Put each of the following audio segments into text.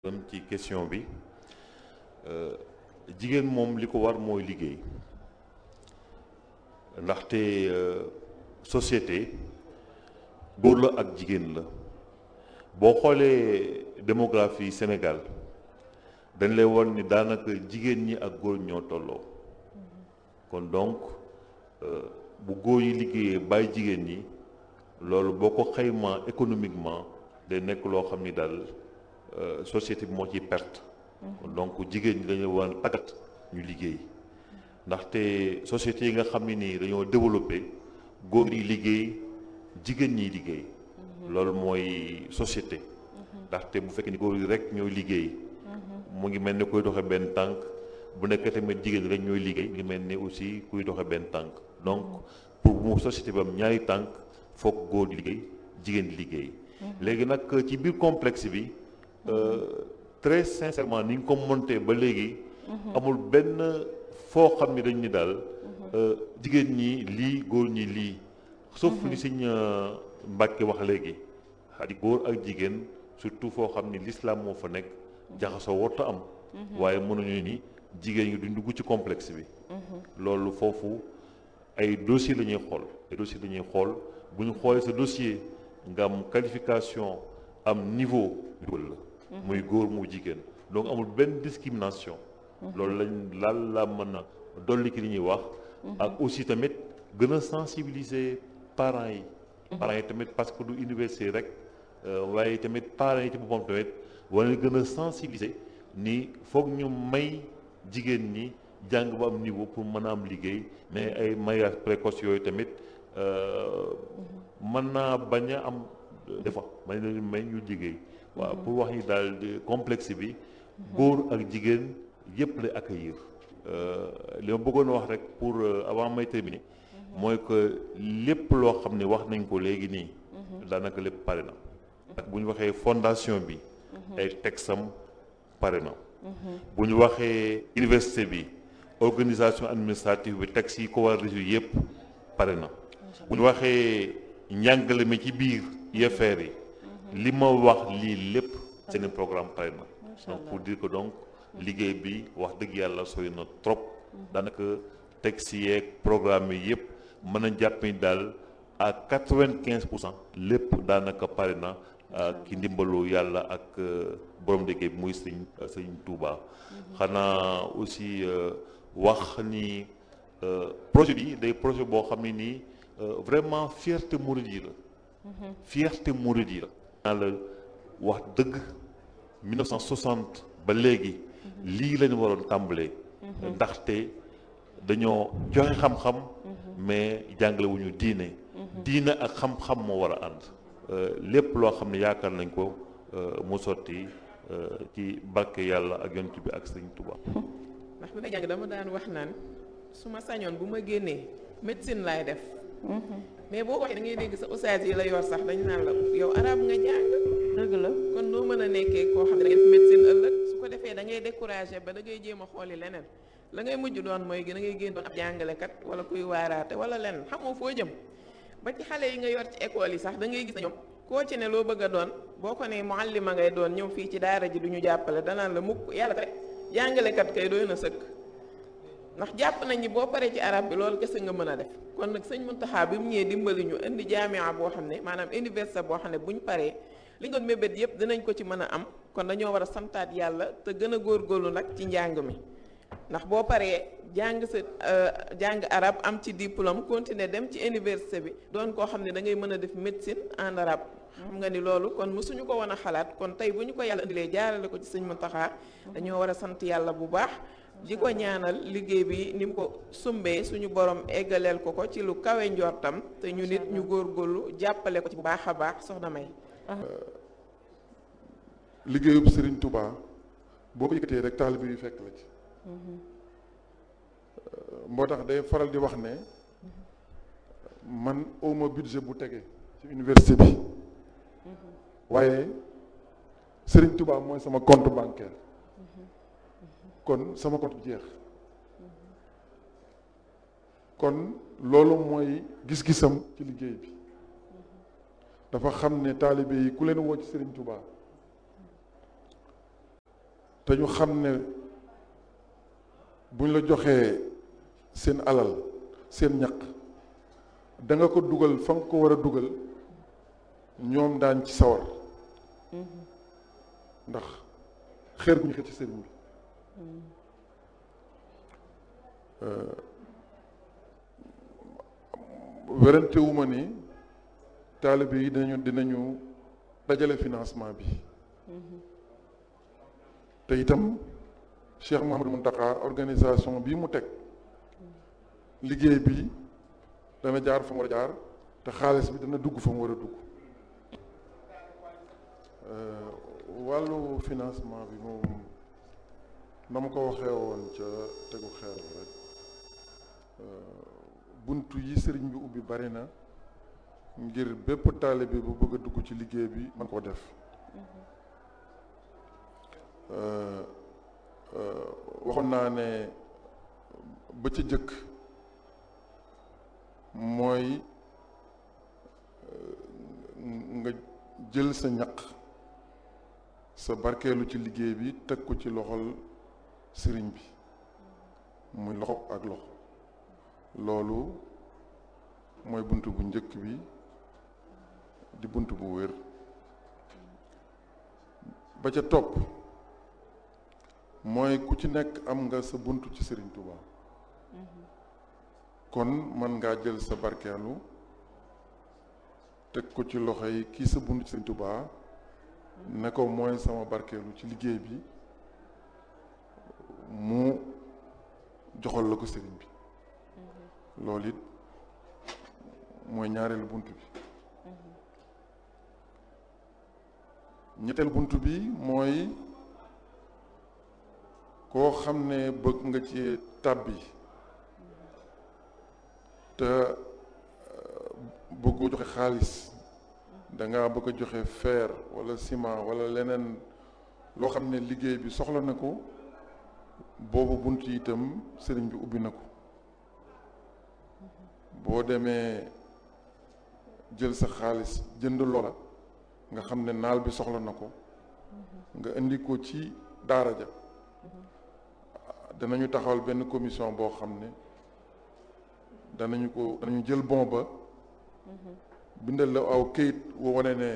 dem ci question bi jigéen moom li ko war mooy liggéey ndaxte société góor la ak jigéen la boo xoolee démographie Sénégal dañ lay won ni daanaka jigéen ñi ak góor ñoo tolloo kon donc bu góor yi liggéeyee bàyyi jigéen ñi loolu boo ko xaymaa économiquement day nekk loo xam ni daal société bi moo ciy perte donc jigéen ñi dañu war a tàggat ñu liggéey ndaxte société yi nga xam ne nii dañoo développé góor yi liggéey jigéen ñiy liggéey loolu mooy société ndaxte bu fekkee ni góor yi rek ñooy liggéey mu ngi mel ni kuy doxe benn tànk bu nekkee tamit jigéen rek ñooy liggéey mu ngi mel ni aussi kuy doxe benn tànk donc pour mu société bi am ñaari tànk foog góor di liggéey jigéen di liggéey léegi nag ci biir complexe bi très sincèrement ni nga ko monté ba léegi amul benn foo xam ni dañ ni daal jigéen ñi lii góor ñi lii sauf li Sëñ Mbàkke wax léegi xadi góor ak jigéen surtout foo xam ni l'islam moo fa nekk jaxasoo warta am waaye mënuñu ni jigéen ñi duñ dugg ci complexe bi loolu foofu ay dossier la ñuy xool ay dossier la ñuy xool bu ñu xoolee sa dossier nga am qualification am niveau dugal la muy góor mu jigéen donc amul benn discrimination loolu lañ laal la mën a dolli ki li ñuy wax ak aussi tamit gën a sensibiliser parents yi parents yi tamit parce que du université rek waaye tamit parents yi ci boppam tamit war na gën a sensibiliser ni foog ñu may jigéen ñi jàng ba am niveau pour mën a am liggéey mais ay mariage précoce yooyu tamit mën naa bañ a am des fois may leen may ñu liggéey waaw pour wax ni daal complexe bi góor ak jigéen yépp lay accueillir li ma bëggoon wax rek pour avant may terminer mooy que lépp loo xam ne wax nañ ko léegi nii daanaka lépp pare na ak bu ñu waxee fondation bi ay texam pare na bu ñu waxee université bi organisation administrative bi texte yi ko war a résoudre yépp pare na bu ñu waxee njàngale mi ci biir UFR yi li ma wax lii lépp seen programme pare na donc pour dire que donc liggéey bi wax dëgg yàlla sooy na trop daanaka texte yeeg programme yi yëpp mën a jàpp ni daal à quatre-vingt-quinze pour cent lépp daanaka pare na ki ndimbalu yàlla ak borom liggéey bi muy sëñ sëñ Touba xanaa aussi wax ni projet bi day projet boo xam ne nii vraiment fierté mouride yi la fierté mouride yi la naa la wax dëgg 1960 ba léegi lii lañu waroon tàmbalee ndaxte dañoo joxe xam-xam mais jàngale wu ñu diine diine ak xam-xam moo war a ànd lépp loo xam ne yaakaar nañ ko mu sotti ci barke yàlla ak yonent bi ak sëñ Tuba ndax bi may jàng dama daan wax naan su ma sañoon bu ma génnee médecine laay def mais boo waxee da ngay dégg sa ustaas yi la yor sax dañu naan la yow arab nga jàng dëgg la kon noo mën a nekkee koo xam ne da ngay def médecine ëllëg su ko defee da ngay découragé ba da ngay jéem a xooli leneen la ngay mujj doon mooy da ngay génn doon ab jàngalekat wala kuy waaraate wala leneen xamoo foo jëm ba ci xale yi nga yor ci école yi sax da ngay gis na ñoom koo ci ne loo bëgg a doon boo ko ne muallima ngay doon ñëw fii ci daara ji du ñu jàppale danaan la mukk yàlla rek jàngalekat kay doy na sëkk ndax jàpp nañ ni boo paree ci arab bi loolu kese nga mën a def kon nag sëñ Muntaxa bi mu ñëwee dimbali ñu indi jaamia boo xam ne maanaam université boo xam ne bu ñu paree li ñu doon mébét yëpp dinañ ko ci mën a am kon dañoo war a santaat yàlla te gën a góorgóorlu nag ci njàng mi ndax boo paree jàng sa jàng arab am ci diplôme continuer dem ci université bi doon koo xam ne da ngay mën a def médecine en arabe xam nga ni loolu kon mësuñu ko woon a xalaat kon tey bu ñu ko yàlla indilee jaarale ko ci sëñ Muntaxa dañoo war a sant yàlla bu baax di ko ñaanal liggéey bi ni mu ko sumbee suñu borom eggaleel ko ko ci lu kawe njortam te ñu nit ñu góorgóorlu jàppale ko ci bu baax a baax soxna May. liggéeyub Serigne Touba boo ko yëkkatee rek taalibe yu fekk la ci. moo tax day faral di wax ne man awma budget bu tege ci université bi waaye Serigne Touba mooy sama compte bancaire. kon sama compte bu jeex kon loolu mooy gis-gisam ci liggéey bi dafa xam ne taalibe yi ku leen woo ci Serigne Touba te ñu xam ne buñ la joxee seen alal seen ñaq da nga ko dugal fa nga ko war a dugal ñoom daan ci sawar ndax xeer bu ñu xëcc ci sëriñ bi werante wu ma ni taalibe yi dinañu dinañu dajale financement bi te itam Cheikh Mouhamadou Mountakha organisation bi mu teg liggéey bi dana jaar fa mu war a jaar te xaalis bi dana dugg fa mu war a dugg wàllu financement bi moom na ma ko waxee woon ca tegu xeer bi rek buntu yi sëriñ bi ubbi bari na ngir bépp taalibe bu bëgg a dugg ci liggéey bi man koo def waxoon naa ne ba ca jëkk mooy nga jël sa ñaq sa barkeelu ci liggéey bi teg ko ci loxol sëriñ bi muy loxo ak loxo loolu mooy bunt bu njëkk bi di bunt bu wér ba ca topp mooy ku ci nekk am nga sa bunt ci sëriñ Touba kon mën ngaa jël sa barkeelu teg ko ci loxo yi kii sa bunt ci sëriñ Touba ne ko mooy sama barkeelu ci liggéey bi mu joxal la ko sëriñ bi loolu it mooy ñaareelu bunt bi ñetteel bunt bi mooy koo xam ne bëgg nga ci tàbbi te bëggoo joxe xaalis danga bëgg a joxe fer walla ciment walla leneen loo xam ne liggéey bi soxla na ko boobu bunt yi itam sëriñ bi ubbi na ko boo demee jël sa xaalis jënd loola nga xam ne naal bi soxla na ko nga indi ko ci daara ja danañu taxawal benn commission boo xam ne danañu ko danañu jël bon ba bindal la aw këyit woo wane ne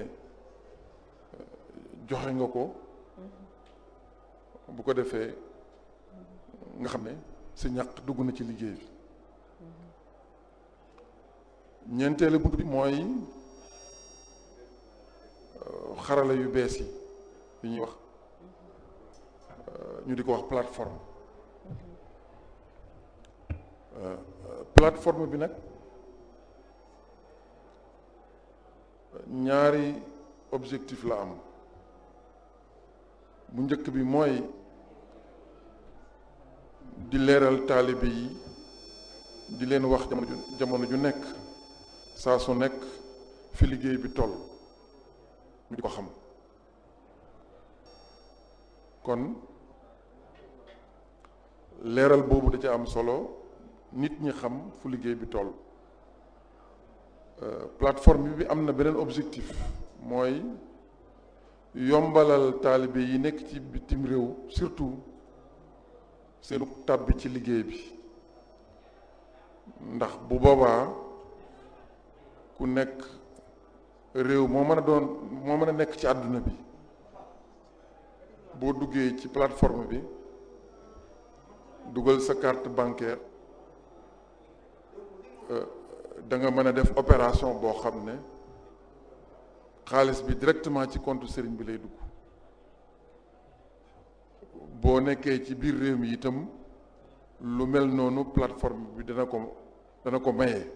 joxe nga ko bu ko defee nga xam ne sa ñaq dugg na ci liggéey bi ñeenteelu bunt bi mooy xarala yu bees yi yu ñuy wax ñu di ko wax plateforme plateforme bi nag ñaari objectif la am bu njëkk bi mooy di leeral taalibe yi di leen wax jamono ju jamono ju nekk saa su nekk fi liggéey bi toll ñu di ko xam kon leeral boobu da ca am solo nit ñi xam fu liggéey bi toll plateforme bi am na beneen objectif mooy yombalal taalibe yi nekk ci bitim réew surtout seenu tàbbi ci liggéey bi ndax bu boobaa ku nekk réew moo mën a doon moo mën a nekk ci àdduna bi boo duggee ci plateforme bi dugal sa carte bancaire da nga mën a def opération boo xam ne xaalis bi directement ci compte sëriñ bi lay dugg boo nekkee ci biir réew mi itam lu mel noonu plateforme bi dana ko dana ko maye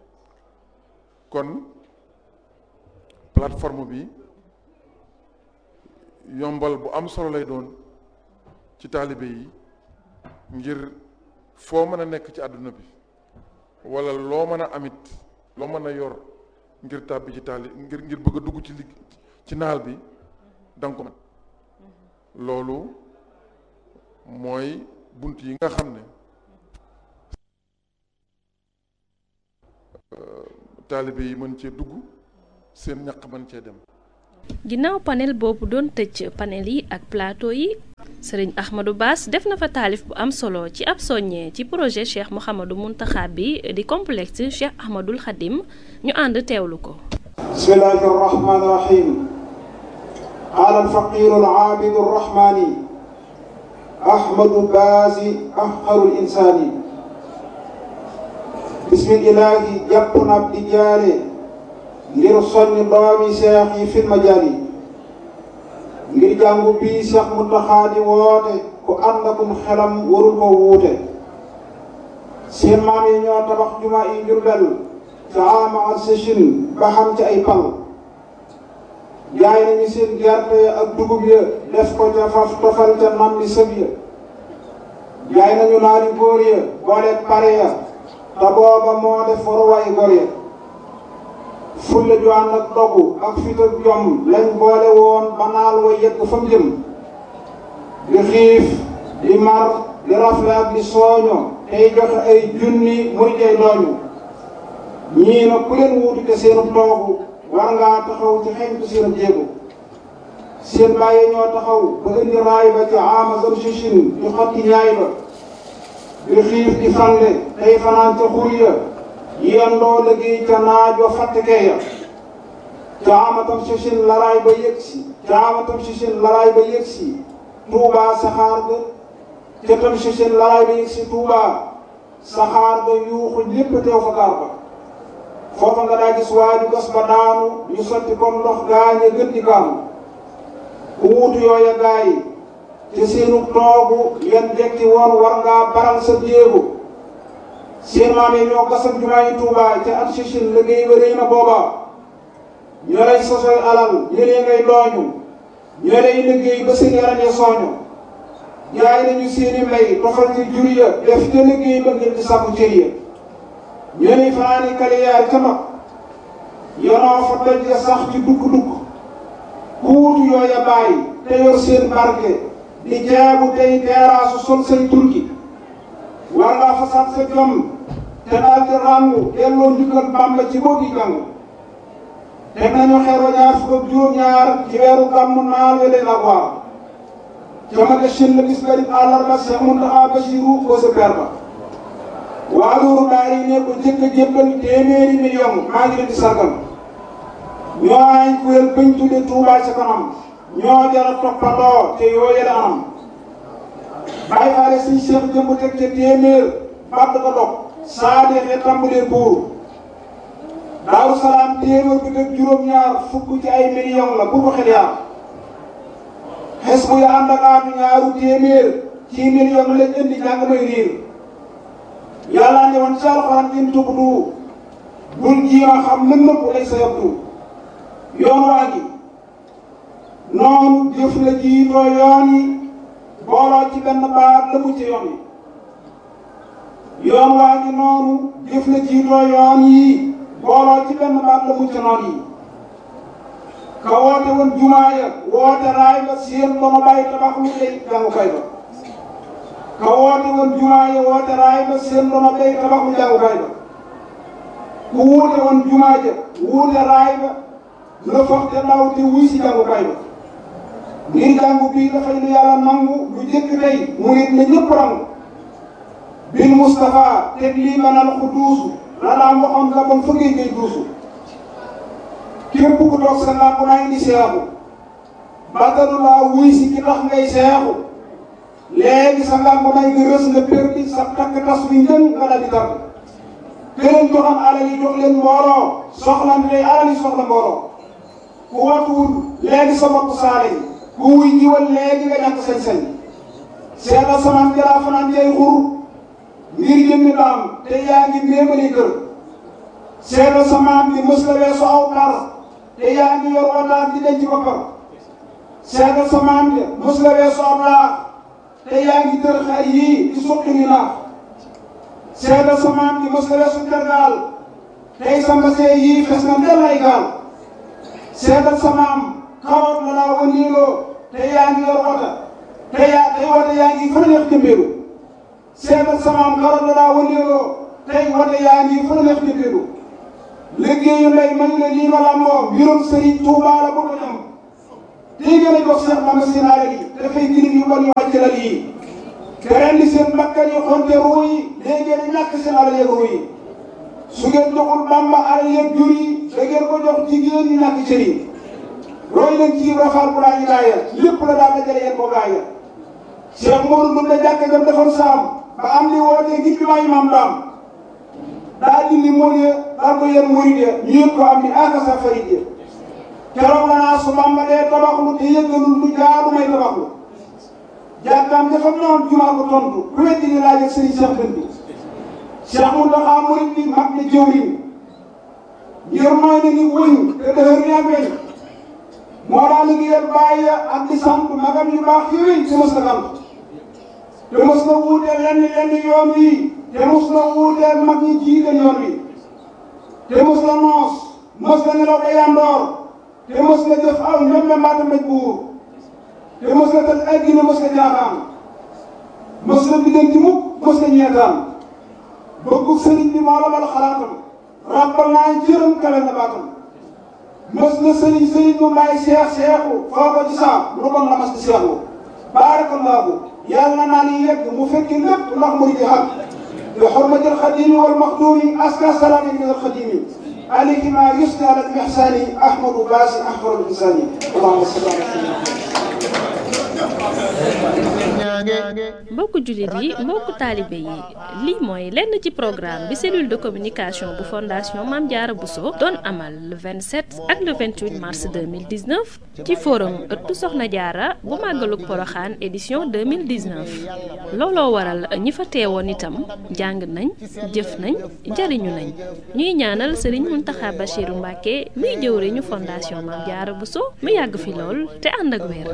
kon plateforme bi yombal bu am solo lay doon ci taalibe yi ngir foo mën a nekk ci àdduna bi wala loo mën a amit loo mën a yor ngir tàbbi ci taali ngir ngir bëgg a dugg ci ligg ci naal bi danga ko mën loolu mooy bunt yi nga xam ne taalibe yi mën cee dugg seen ñaq mën cee dem ginnaaw panel boobu doon tëj panel yi ak plateau yi sëriñ Ahmadou Bass def na fa taalif bu am solo ci ab soññee ci projet Cheikh Mouhamadou Mountakha bi di complexe Cheikh Ahmadoul Khadim ñu ànd teewlu ko bismillahi arrahmani irrahim qaala alfaqiru alaabidu arrahmani ahmadu baasi afqaru linsaani bismillahi jàpp na ab di jaare ngir soññ doomi seex yi fil majaali ngir jàngu bii Seex Muntaxa di woote ku ànd akum xelam warul ko wuute seen maam yi ñoo tabax juma yi Jurbel ca ama ak sëchin ba xam ci ay pal jaay nañu seen gerte ya ak dugub ya def ko ca faf tofal ca nam li sëb ya jaay nañu naari góor ya booleeg pare ya te booba moo def waruwaay góor ya fulle ju ànd ak dogu ak fit ak jom lañ boole woon ba naal wa yegg fa mu jëm di xiif di mar di rafle ak di sooño tey joxe ay junni muy tey dooñu ñii na ku leen wuutu te seenu toogu war ngaa taxaw ci xeñtu seen jéego seen bàyyi ñoo taxaw ba indi raay ba ci amazon sichin di xotti ñaay ba di xiif di fande tey fanaan ca xur ya yendoo liggéey ca naajoo fàttekee ya caamatam sichin laraay ba yëg si caamatam sichin laraay ba yëg si tuubaa saxaar ga ca tam sichin laraay ba yëg si tuubaa saxaar ga yuuxu lépp teew fa gaar ba foofa nga daa gis waaju gas ba daanu ñu sotti comme ndox gaañe gën di kaanu ku wuutu yooya gaay te seenu toogu yan jekki woon war ngaa baral sa jéego seen maam yi ñoo gasam jumaa yi Tuubaa ca at sichin liggéey ba rëy na booba ñoo lay sosoy alal ñëlee ngay dooñu ñoo lay liggéey ba seen yaram ya sooñu jaay nañu seeni mbay tofal ci jur ya def te liggéey ba ngir di sàkku cër ya ñoo lay fanaani kaliyaar ca mag yonoo fa doj ya sax ci dukk-dukk ku wutu yooya bàyyi te yor seen barke di jaabu tey teeraasu sol say turki war ngaa fasaat sa jom te daal di ràngu delloo njukkal Bàmba ci boo gi jàng teg nañu xeer wa ñaar fukk ak juróom-ñaar ci weeru gàmmu naal we leen ak waar jamage shin la bis garib àllarba Seex Muntaxa Basiru ko sa per ba waa loolu daal yi ne ko jëkk a jébbal téeméeri million maa ngi leen di sargal ñoo ay kuréel bañ tudde Tuubaa ca kanam ñoo jara toppandoo te yoo yële anam bàyyi faale suñ seex jëmb teg ca téeméer bàtt ko dog saa deexee tàmbalee buur daaru salaam téeméer bi teg juróom-ñaar fukk ci ay million la bu ko xel yaar xes bu ya ànd ak aatu ñaaru téeméer ci million lañ indi jàng may riir yàlla ne woon ci alxuraan in tubdu bul jiima xam lën nëpp lay sa yabdu yoon waa gi noonu jëf la jiitoo yoon yi booloo ci benn baat la mu ci yoon yi yoon waa ngi noonu jëf la jiitoo yoon yi booloo ci benn baat la mu ci noon yi ka woote woon jumaa ya woote raay ba seen ba ma bàyyi tabax lu lay jàngukaay ba ka woote woon jumaa ya woote raay ba seen ba ma bàyyi tabax lu jàngukaay ba ku wuute woon jumaa ja wuute raay ba la foog te ndaw te wuy si jàngukaay ba ngir jàngu bii dafay lu yàlla nangu lu jëkk tey mu nit ne ñëpp rangu bil Moustapha teg lii manal ku duusu la daan waxoon la bon fa ngay ngay duusu képp ku toog sa làmp naa indi seexu bàttalu laa wuy si ki tax ngay seexu léegi sa làmp nay nga rës nga perdi sa takk tas bi njën nga dal di tàgg këleen joxam alal yi jox leen mbooloo soxlante day alal yi soxla mbooloo ku watuwul léegi sa bopp saale yi ku wuy jiwal léegi nga ñàkk sañ-sañ seetal samaan jalaa fanaan jay xur ngir jëmmi daam te yaa ngi méemali kër seetal samaan bi mës la weesu aw par te yaa ngi yor wataar di denc boppam seetal samaan bi mës la weesu aw laax te yaa ngi tër xar yii di suqi ni naax seetal samaan bi mës la weesu tergaal tey sa mbasee yii fes na ndel ay gaal seetal samaam xawoon na laa wëndeeloo te yaa ngi yor wota te yaa tey wota yaa ngi fa neex jëmbeelu seetal samaam xawoon na laa wëndeeloo tey wota yaa ngi fa neex jëmbeelu liggéeyu ndey man la lii ma làmboo mbirum Sëriñ Tuubaa la bëgg a dem lii ngeen a jox Cheikh Mame seen alal yi dafay girim yu bon yu wàcc lal yi te ren di seen bakkan yi xonte ruu yi léegi ngeen a ñàkk seen alal yeeg ruu yi su ngeen joxul Bamba alal yeeg jur yi da ngeen ko jox jigéen ñi ñàkk cër yi roy leen ci rafaal bu laa ñu gaaya lépp la daal dajale yéen ko gaaya Cheikh Modou dum la jàkk jam defoon saam ba am li wootee ngir bi maayi maam daam daa dindi mool ya daal ko yéen murid ya ñu yëg ko am ni aka sa farid ya keroog la naa su Bamba dee tabaxlu te yëggalul lu jaaru may tabaxlu jàkkaam dafa noon jumaa ko tontu ku weddi ni laaj ak sëriñ Cheikh Dënd bi Cheikh Mountakha murid bi mag ne jëwriñ ngir mooy ne ni wëñ te dëhër ni ak weñ moo daa liggéeyal bàyyi ak di sant magam yu baax yooyu te mos na sant te mos na wuuteel lenn lenn yoon wi te mos na wuuteel mag ñi jiite yoon wi te mos na noos mos na nelaw ba yandoor te mos na jëf aw ñoom mbaata mbéj buur te mos na tëj ay gine mos na jaaxaan mos na biddanti mukk mos na ñeetaan bëggu sëriñ bi moo la bal xalaatam ràbbal naa jërëm kawe na baatam mos na sëriñ sëriñ mu may seex seexu foo ko ci saam lu bon la mas di seexu baarakallaahu yàlla naa ni yegg mu fekki lépp ndax mu di xam bi xurmati alxadimi wal maxdumi aska salaami min alxadimi alayhi ma yusni ala almihsani ahmadu baasi ahmadu bisani allahumma salli ala mbokku jullit yi mbokku taalibe yi lii mooy lenn ci programme bi cellule de communication bu fondation Mame Diarra Bousso doon amal le 27 ak le 28 mars 2019 ci forum ëttu Soxna Diarra bu màggalug Poroxaan édition 2019 looloo waral ñi fa teewoon itam jàng nañ jëf nañ jariñu nañ ñuy ñaanal Serigne Mountakha Bachirou Mbacké muy jëwriñu fondation Mame Diarra Bousso mu yàgg fi lool te ànd ak wér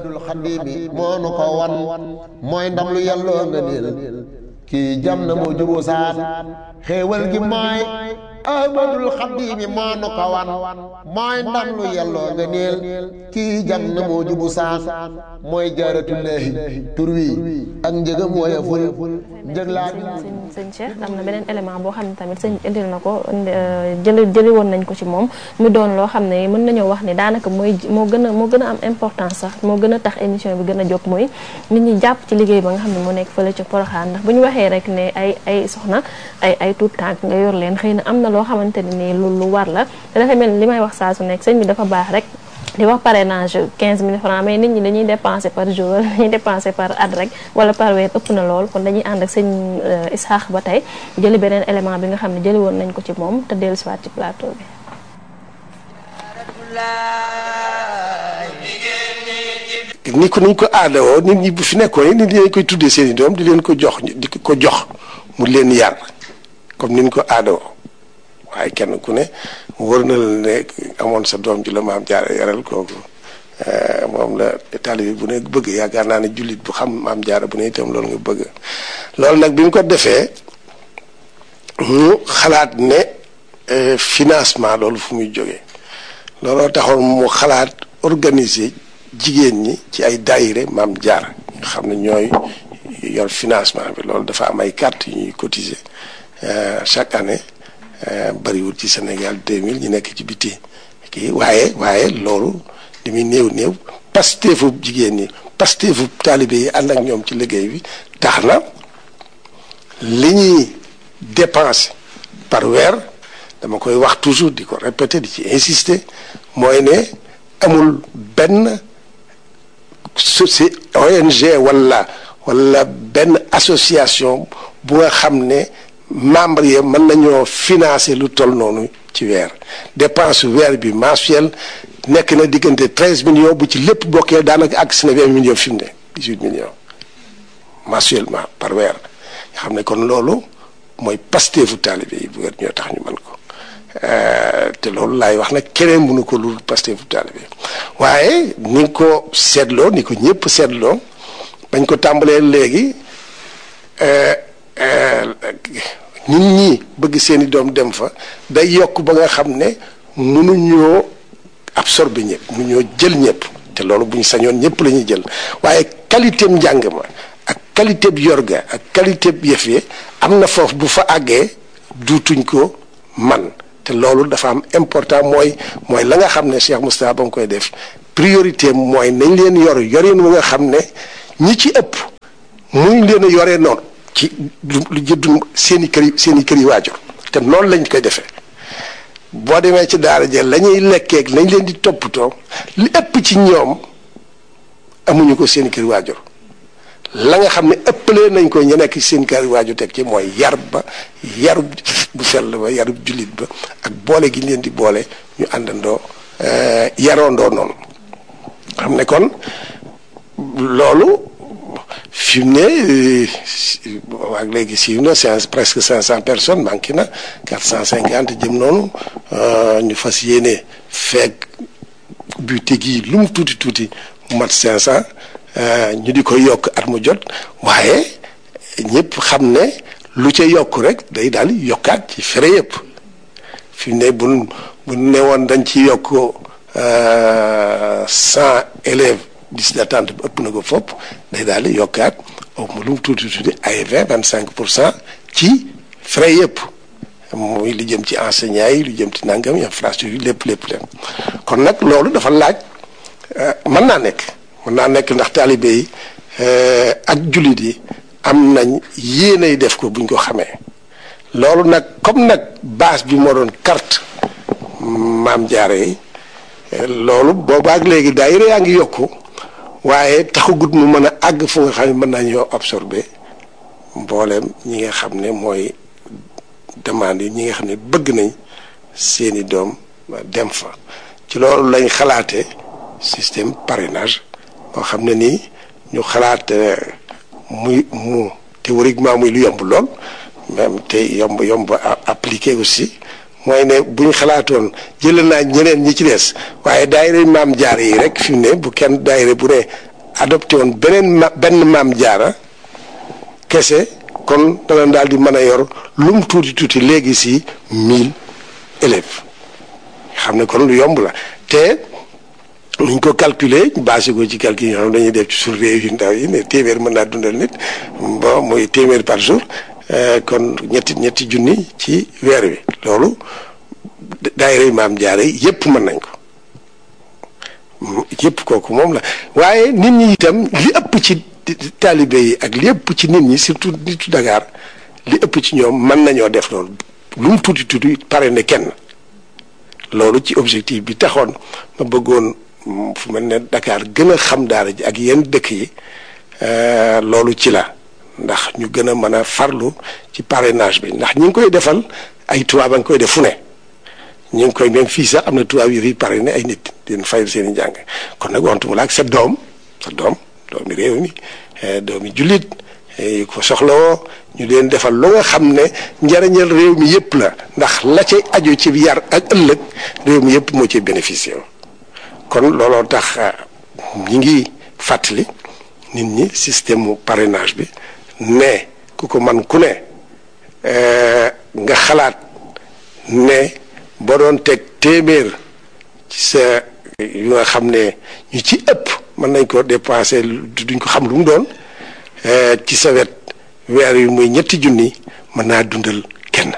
mooy ndam lu yàlloo nga niil kii jam na moo juboo saan xéewal gi mooy ahmadul xaddiimi moo nu ko wan mooy ndam lu yàlloo nga niil kii jam na moo jubu saan mooy jaaratullaahi tur wi ak njëgam woyeful njëg laa sëñ sëñ Cheikh am na beneen élément boo xam ne tamit sëñ indil na ko jëli jëli woon nañ ko ci moom mu doon loo xam ne mën nañoo wax ni daanaka mooy moo gën a moo gën a am importance sax moo gën a tax émission bi gën a jóg mooy nit ñi jàpp ci liggéey ba nga xam ne moo nekk fële ci Poroxaan ndax bu ñu waxee rek ne ay ay soxna ay ay tuut tànk nga yor leen xëy na am na loo xamante ne nii lu lu war la te dafa mel ni li may wax saa su nekk sëñ bi dafa baax rek di wax parrainage 15 000 francs mais nit ñi dañuy dépenser par jour wala dañuy dépenser par at rek wala par weer ëpp na lool kon dañuy ànd ak sëñ Isaax ba tey jëli beneen élément bi nga xam ne jëli woon nañ ko ci moom te dellu siwaat ci plateau bi. ni ko niñ ko aadawoo nit ñi bu fi nekkoon nit ñi dañ koy tuddee seen i doom di leen ko jox di ko jox mu leen yar comme niñ ko aadawoo waaye kenn ku ne wër na la ne amoon sa doom ji la maam jaara yaral kooku moom la taalibe bu ne bëgg yaakaar naa ne jullit bu xam maam jaara bu ne itam loolu nga bëgg loolu nag bi mu ko defee mu xalaat ne financement loolu fu muy jógee looloo taxoon mu xalaat organiser jigéen ñi ci ay daayire maam jaara nga xam ne ñooy yor financement bi loolu dafa am ay carte yu ñuy cotiser chaque année bariwul ci Sénégal 2000 ñu nekk ci biti kii waaye waaye loolu li muy néew néew pasteefu jigéen ñi pasteefu taalibe yi ànd ak ñoom ci liggéey bi tax na li ñuy dépenser par weer dama koy wax toujours di ko répéter di ci insister mooy ne amul benn soci ONG wala wala benn association bu nga xam ne membre yi mën nañoo financer lu toll noonu ci weer dépense weer bi mensuel nekk na diggante treize millions bu ci lépp bokkee daanaka àgg si na vingt millions fi mu ne dix huit millions mensuellement par weer nga xam ne kon loolu mooy pasteefu taalibe yi bu weer ñoo tax ñu mën ko te loolu laay wax nag keneen mënu ko lu pasteefu taalibe waaye ni ko seetloo ni ko ñëpp seetloo bañ ko tàmbalee léegi nit ñi bëgg seeni doom dem fa day yokk ba nga xam ne mënuñoo absorber ñëpp mënuñoo jël ñëpp te loolu bu ñu sañoon ñëpp la ñuy jël waaye qualité njàng ma ak qualité bi yorga ak qualité bi yëf yi am na foofu bu fa àggee duutuñ ko man te loolu dafa am important mooy mooy la nga xam ne Cheikh Moustapha ba mu koy def priorité mooy nañ leen yor yorin wu nga xam ne ñi ci ëpp muñ leen a yoree noonu ci lu jëddu seen i kër yi seen i kër yi waajur te noonu lañ koy defee boo demee ci daara ja la ñuy lekkeeg lañ leen di toppatoo li ëpp ci ñoom amuñu ko seen i kër waajur la nga xam ne ëppalee nañ ko ñu nekk ci seen kër waajur teg ci mooy yar ba yarub bu sell ba yarub jullit ba ak boole gi leen di boole ñu àndandoo yaroondoo noonu xam ne kon loolu fi mu ne waa léegi siiw na c'est presque cinq cent personnes manqué na quatre cent cinquante jëm noonu ñu fas yéene feeg buté gi lu mu tuuti tuuti mu mat cinq cent ñu di ko yokk at mu jot waaye ñëpp xam ne lu ca yokk rek day daal yokkaat ci fere yëpp fi mu ne bu bu ne woon dañ ci yokk cent élèves liste d'attente bi ëpp na ko fopp day daal di yokkaat au mu lu mu tuuti tuuti ay vingt vingt cinq pour cent ci frais yëpp muy lu jëm ci enseignants yi lu jëm ci nangam infrastructure yi lépp lépp lépp kon nag loolu dafa laaj mën naa nekk mën naa nekk ndax taalibe yi ak jullit yi am nañ yéenay def ko buñ ko xamee loolu nag comme nag base bi moo doon carte maam jaare yi loolu boobaak léegi daayira yaa ngi yokku waaye taxagut mu mën a àgg fu nga xam ne mën nañoo absorber mbooleem ñi nga xam ne mooy demande yi ñi nga xam ne bëgg nañ seeni doom dem fa ci loolu lañ xalaate système parrainage boo xam ne nii ñu xalaat muy mu théoriquement muy lu yomb lool même te yomb yomb appliqué aussi mooy ne bu ñu xalaatoon jëlee naa ñeneen ñi ci des waaye daayira maam jaara yi rek fi mu ne bu kenn daayira bu ne adopté woon beneen ma benn maam jaara kese kon dana daal di mën a yor lu mu tuuti tuuti léegi si mille élèves xam ne kon lu yomb la te nuñ ko calculer basé ko ci calcul yi nga xam dañuy def ci suñu réew yu ndaw yi ne téeméer mën naa dundal nit bon mooy téeméer par jour kon ñetti ñetti junni ci weer wi loolu daayira maam jaare yépp mën nañ ko yépp kooku moom la waaye nit ñi itam li ëpp ci taalibe yi ak li ëpp ci nit ñi surtout nitu Dakar li ëpp ci ñoom mën nañoo def loolu lu mu tuuti tuuti pare ne kenn loolu ci objectif bi taxoon ma bëggoon fu mel ne Dakar gën a xam daara ji ak yenn dëkk yi loolu ci la ndax ñu gën a mën a farlu ci parrainage bi ndax ñi ngi koy defal ay tubaab a ngi koy def fu ne ñu ngi koy même fii sax am na tubaab yu fi parrainé ay nit di leen fayal seen i njàng kon nag waxtu mu la ak sa doom sa doom doomi réew mi doomi jullit yi ko soxlawoo ñu leen defal lu nga xam ne njariñal réew mi yëpp la ndax la cay aju ci yar ak ëllëg réew mi yëpp moo ci bénéficié kon looloo tax ñi ngi fàttali nit ñi système mu parrainage bi ne ku ko man ku ne nga xalaat ne boo doon teg téeméer ci sa yu nga xam ne ñu ci ëpp mën nañ ko dépenser duñ ko xam lu mu doon ci sa wet weer yu muy ñetti junni mën naa dundal kenn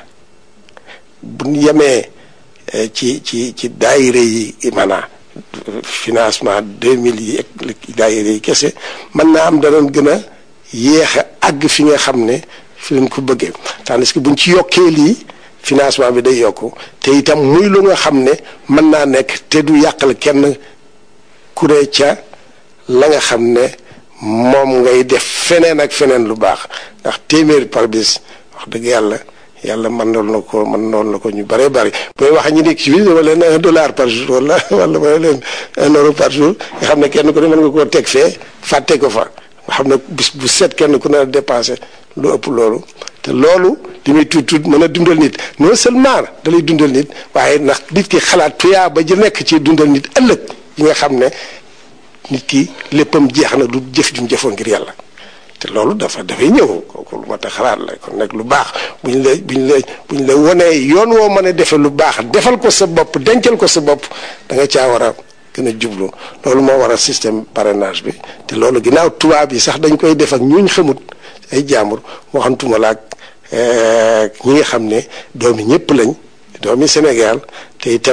bu ñu yemee ci ci ci daayira yi maanaam financement deux mille yi ak daayira yi kese mën naa am danañ gën a yéex a àgg fi nga xam ne fi leen ko bëggee tandis que buñ ci yokkee lii financement bi day yokku te itam muy lu nga xam ne mën naa nekk te du yàqal kenn ku ne ca la nga xam ne moom ngay def feneen ak feneen lu baax ndax téeméer par bis wax dëgg yàlla yàlla mën noon na ko mën noon na ko ñu bëree bëri booy wax ñu nekk ci biir dama leen un dollar par jour wala wala ma leen un euro par jour nga xam ne kenn ku ne mën nga koo teg fee fàtte ko fa nga xam ne bis bu set kenn ku ne dépensé lu ëpp loolu te loolu li muy tuut tuut mën a dundal nit non seulement da lay dundal nit waaye ndax nit ki xalaat tuyaa ba ji nekk ci dundal nit ëllëg yi nga xam ne nit ki léppam jeex na du jëf jum jëfoon ngir yàlla te loolu dafa dafay ñëw kooku lu ma tax xalaat la kon nag lu baax bu ñu la bu ñu la bu ñu la wanee yoon woo mën a defee lu baax defal ko sa bopp dencal ko sa bopp da nga caa war a gën a jublu loolu moo waral système parrainage bi te loolu ginnaaw tubaab yi sax dañ koy def ak ñuñ xamut ay jaambur waxantuma la ak ñi nga xam ne doomi ñëpp lañ doomi Sénégal te itam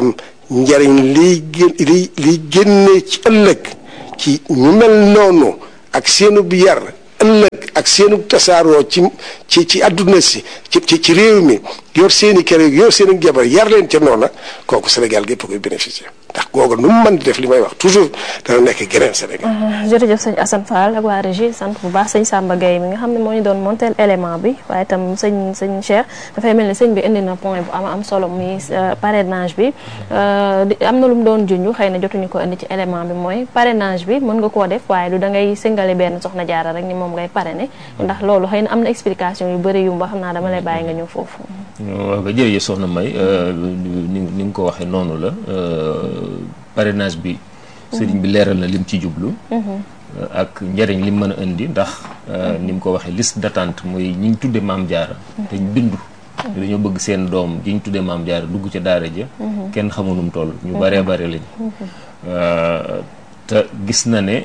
njariñ liy gén liy liy génnee ci ëllëg ci ñu mel noonu ak seenu bi yar ëllëg ak seenu tasaaroo ci ci ci àdduna si ci ci ci réew mi yor seeni kër yor seeni jabar yar leen ca noona kooku Sénégal gépp koy bénéficier ndax googu nu mu mën di def li may wax toujours dana nekk geneen Sénégal. jërëjëf sëñ Assane Fall ak waa régie sant bu baax sëñ Samba Gueye mi nga xam ne moo ñu doon monteel élément bi waaye itam sëñ sëñ Cheikh dafay mel ni sëñ bi indi na point bu am am solo muy parrainage bi am na lu mu doon junj xëy na jotuñu ko indi ci élément bi mooy parrainage bi mën nga koo def waaye du da ngay singale benn soxna jaara rek ni moom ngay parrainer ndax loolu xëy na am na explication yu bëri yu mba xam naa dama lay bàyyi nga ñëw foofu. waaw nga jërëjëf soxna May ni ni nga ko waxee noonu la parrainage bi sëriñ bi leeral na lim ci jublu ak njëriñ lim mën a indi ndax ni mu ko waxee liste d'attente mooy ñi ñu tudde maam jaara te ñu bindu dañoo bëgg seen doom ji ñu tudde maam jaara dugg ca daara ja kenn xamul nu mu toll ñu baree bare lañ te gis na ne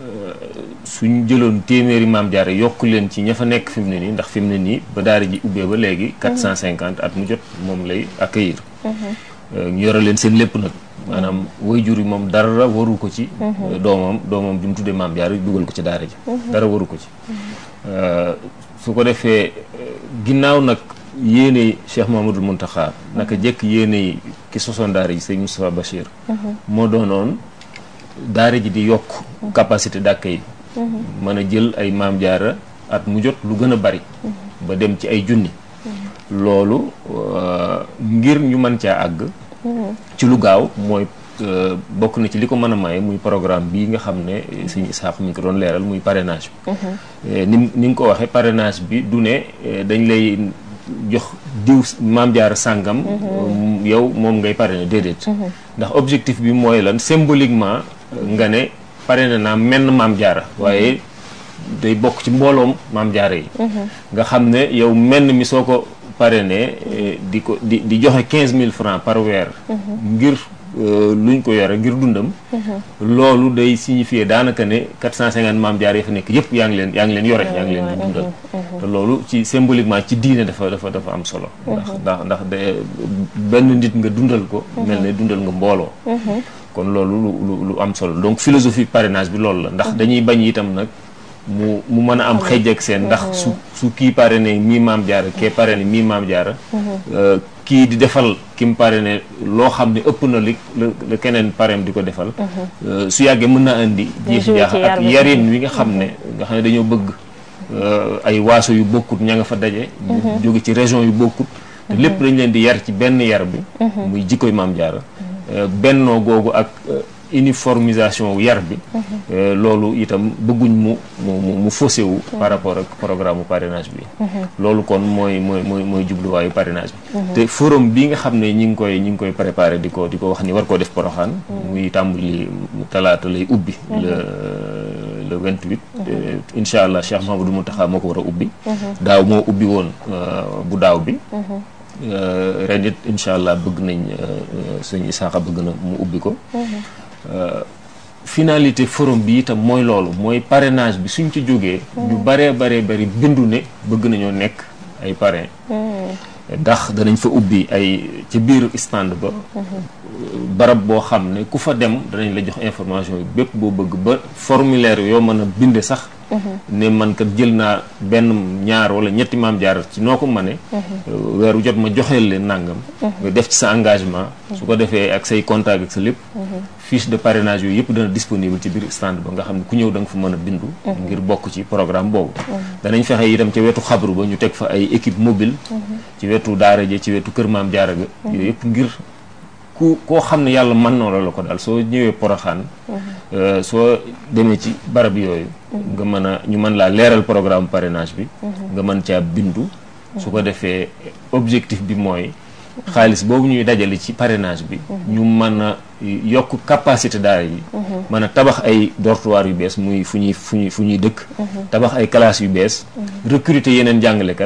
suñ jëloon téeméeri maam jaara yokk leen ci ña fa nekk fi mu ne nii ndax fi mu ne nii ba daara ji ubbee ba léegi 450 at mu jot moom lay accueillir ñu yore leen seen lépp nag maanaam waajur yi moom dara waru ko ci doomam doomam bi mu tuddee maam jaara dugal ko ci daara ji dara waru ko ci su ko defee ginnaaw nag yéene Cheikh Mamadou Mountakha naka jekk yéene ki sosoon daara ji sëñ Moustapha Bachir moo doonoon daara ji di yokk capacité d'accueil mën a jël ay maam jaara at mu jot lu gën a bari ba dem ci ay junni loolu ngir ñu mën caa àgg ci lu gaaw mooy bokk na ci li ko mën a maye muy programme bii nga xam ne sëñ Isaax mi ngi ko doon leeral muy parrainage bi ni ni nga ko waxee parrainage bi du ne dañ lay jox diw maam jaara sàngam yow moom ngay parrainer déedéet ndax objectif bi mooy lan symboliquement nga ne parrainé naa menn maam jaara waaye day bokk ci mbooloom maam jaara yi nga xam ne yow menn mi soo ko parrainé di ko di di joxe quinze mille francs par weer ngir luñ ko yore ngir dundam loolu day signifier daanaka ne quatre cent cinquante maam jaar yi fa nekk yëpp yaa ngi leen yaa ngi leen yore yaa ngi leen di dundal te loolu ci symboliquement ci diine dafa dafa dafa am solo ndax ndax ndax de benn nit nga dundal ko mel ne dundal nga mbooloo kon loolu lu lu am solo donc philosophie parrainage bi loolu la ndax dañuy bañ itam nag mu mu mën a am xëj ak seen ndax su su kii parrainé mii maam jaara kee parrainé mii maam jaara kii di defal ki mu parrainé loo xam ne ëpp na li la keneen parrain di ko defal su yàggee mën naa indi jeexi jaax ak yarin wi nga xam ne nga xam ne dañoo bëgg ay waaso yu bokkut ña nga fa daje jóge ci région yu bokkut te lépp dañ leen di yar ci benn yar bi muy jikkoy maam jaara bennoo googu ak uniformisation yar bi loolu itam bëgguñ mu mu mu faussé wu par rapport ak programme parrainage bi loolu kon mooy mooy mooy mooy jubluwaayu parrainage bi te forum bi nga xam ne ñi ngi koy ñi ngi koy préparé di ko di ko wax ni war koo def poroxaan muy tàmbali talaata lay ubbi le le 28 incha allah Cheikh Mahamadou Mountakha moo ko war a ubbi daaw moo ubbi woon bu daaw bi ren it incha allah bëgg nañ sëñ Isaaxa bëgg na mu ubbi ko finalité forum bi itam mooy loolu mooy parrainage bi suñ ci jógee ñu baree baree bari bindu ne bëgg nañoo nekk ay parrain ndax danañ fa ubbi ay ci biir stand ba barab boo xam ne ku fa dem danañ la jox information yi bépp boo bëgg ba formulaire yoo mën a binde sax ne man kat jël naa benn ñaar wala ñetti maam jaar ci noo ko mane weeru jot ma joxeel leen nàngam nga def ci sa engagement su ko defee ak say contact ak sa lépp fiche de parrainage yooyu yëpp dana disponible ci biir stand ba nga xam ne ku ñëw da nga fa mën a bindu ngir bokk ci programme boobu danañ fexe itam ca wetu xabru ba ñu teg fa ay équipe mobile ci wetu daara ja ci wetu kër maam jaara ga yooyu yëpp ngir ku koo xam ne yàlla mën na la ko daal soo ñëwee poroxaan soo demee ci barab yooyu nga mën a ñu mën laa leeral programme parrainage bi nga mën caa bindu su ko defee objectif bi mooy xaalis boobu ñuy dajale ci parrainage bi ñu mën a yokk capacité daara yi mën a tabax ay dortoir yu bees muy fu ñuy fu ñuy fu ñuy dëkk tabax ay classes yu bees recruter yeneen jàngalekat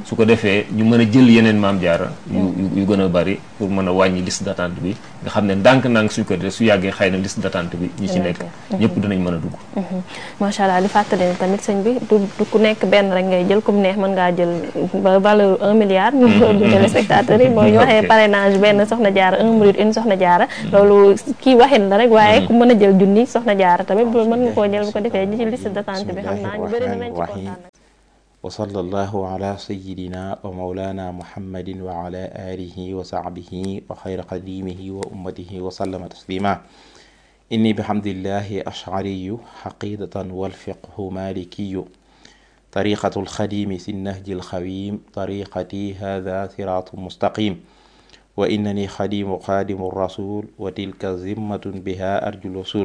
su ko defee ñu mën a jël yeneen maam jaara yu yu gën a bari pour mën a wàññi liste d'attente bi nga xam ne ndànk-ndànk suñ ko defee su yàggee xëy na liste d'attente bi ñi ci nekk ñëpp dinañ mën a dugg macha allah di fàttali ne tamit sëñ bi du du ku nekk benn rek ngay jël comme neex mën ngaa jël ba valeur un milliard ñu du téléspectateurs yi mooy ñu waxee parrainage benn soxna jaara un minute une soxna jaara loolu kii waxin la rek waaye ku mën a jël junni soxna jaara tamit loolu mën nga koo jël bu ko defee ñi ci liste d'attente bi xam naa ñu bëri dinañ ci kontaan wa sallallahu ala sayidina wa maulana muhammadin wa ala alihi wa sahbihi wa xayra qadimihi wa ummatihi wa sallama taslima inni bihamdillahi ashariyu xaqidatan walfiqhu malikiyu طريقة الخديم في النهج الخويم طريقتي هذا صراط مستقيم وإنني خديم خادم الرسول وتلك ذمة بها أرجو الوصول